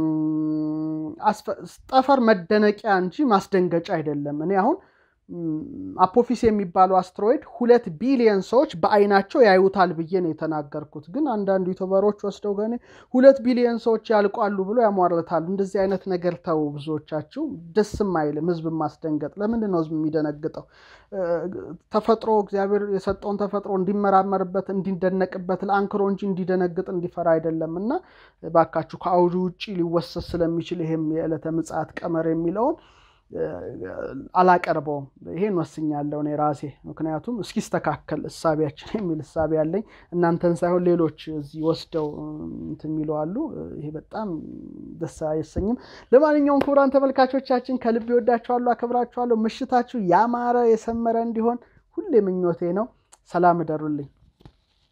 ጠፈር መደነቂያ እንጂ ማስደንገጫ አይደለም። እኔ አሁን አፖፊስ የሚባለው አስትሮይድ ሁለት ቢሊየን ሰዎች በአይናቸው ያዩታል ብዬ ነው የተናገርኩት። ግን አንዳንድ ዩቱበሮች ወስደው ገኔ ሁለት ቢሊየን ሰዎች ያልቋሉ ብሎ ያሟርታሉ። እንደዚህ አይነት ነገር ተው። ብዙዎቻችሁ ደስም አይልም ህዝብ ማስደንገጥ። ለምንድን ነው ህዝብ የሚደነግጠው? ተፈጥሮ እግዚአብሔር የሰጠውን ተፈጥሮ እንዲመራመርበት እንዲደነቅበት ለአንክሮ እንጂ እንዲደነግጥ እንዲፈራ አይደለም። እና ባካችሁ ከአውዱ ውጭ ሊወሰድ ስለሚችል ይሄም የዕለተ ምጽአት ቀመር የሚለውን አላቀርበውም። ይሄን ወስኛለሁ እኔ ራሴ። ምክንያቱም እስኪስተካከል እሳቢያችን የሚል እሳቢ ያለኝ እናንተን ሳይሆን ሌሎች እዚህ ወስደው እንትን የሚሉ አሉ። ይሄ በጣም ደስ አይሰኝም። ለማንኛውም ክቡራን ተመልካቾቻችን ከልብ ይወዳችኋለሁ፣ አከብራችኋለሁ። ምሽታችሁ ያማረ የሰመረ እንዲሆን ሁሌ ምኞቴ ነው። ሰላም እደሩልኝ።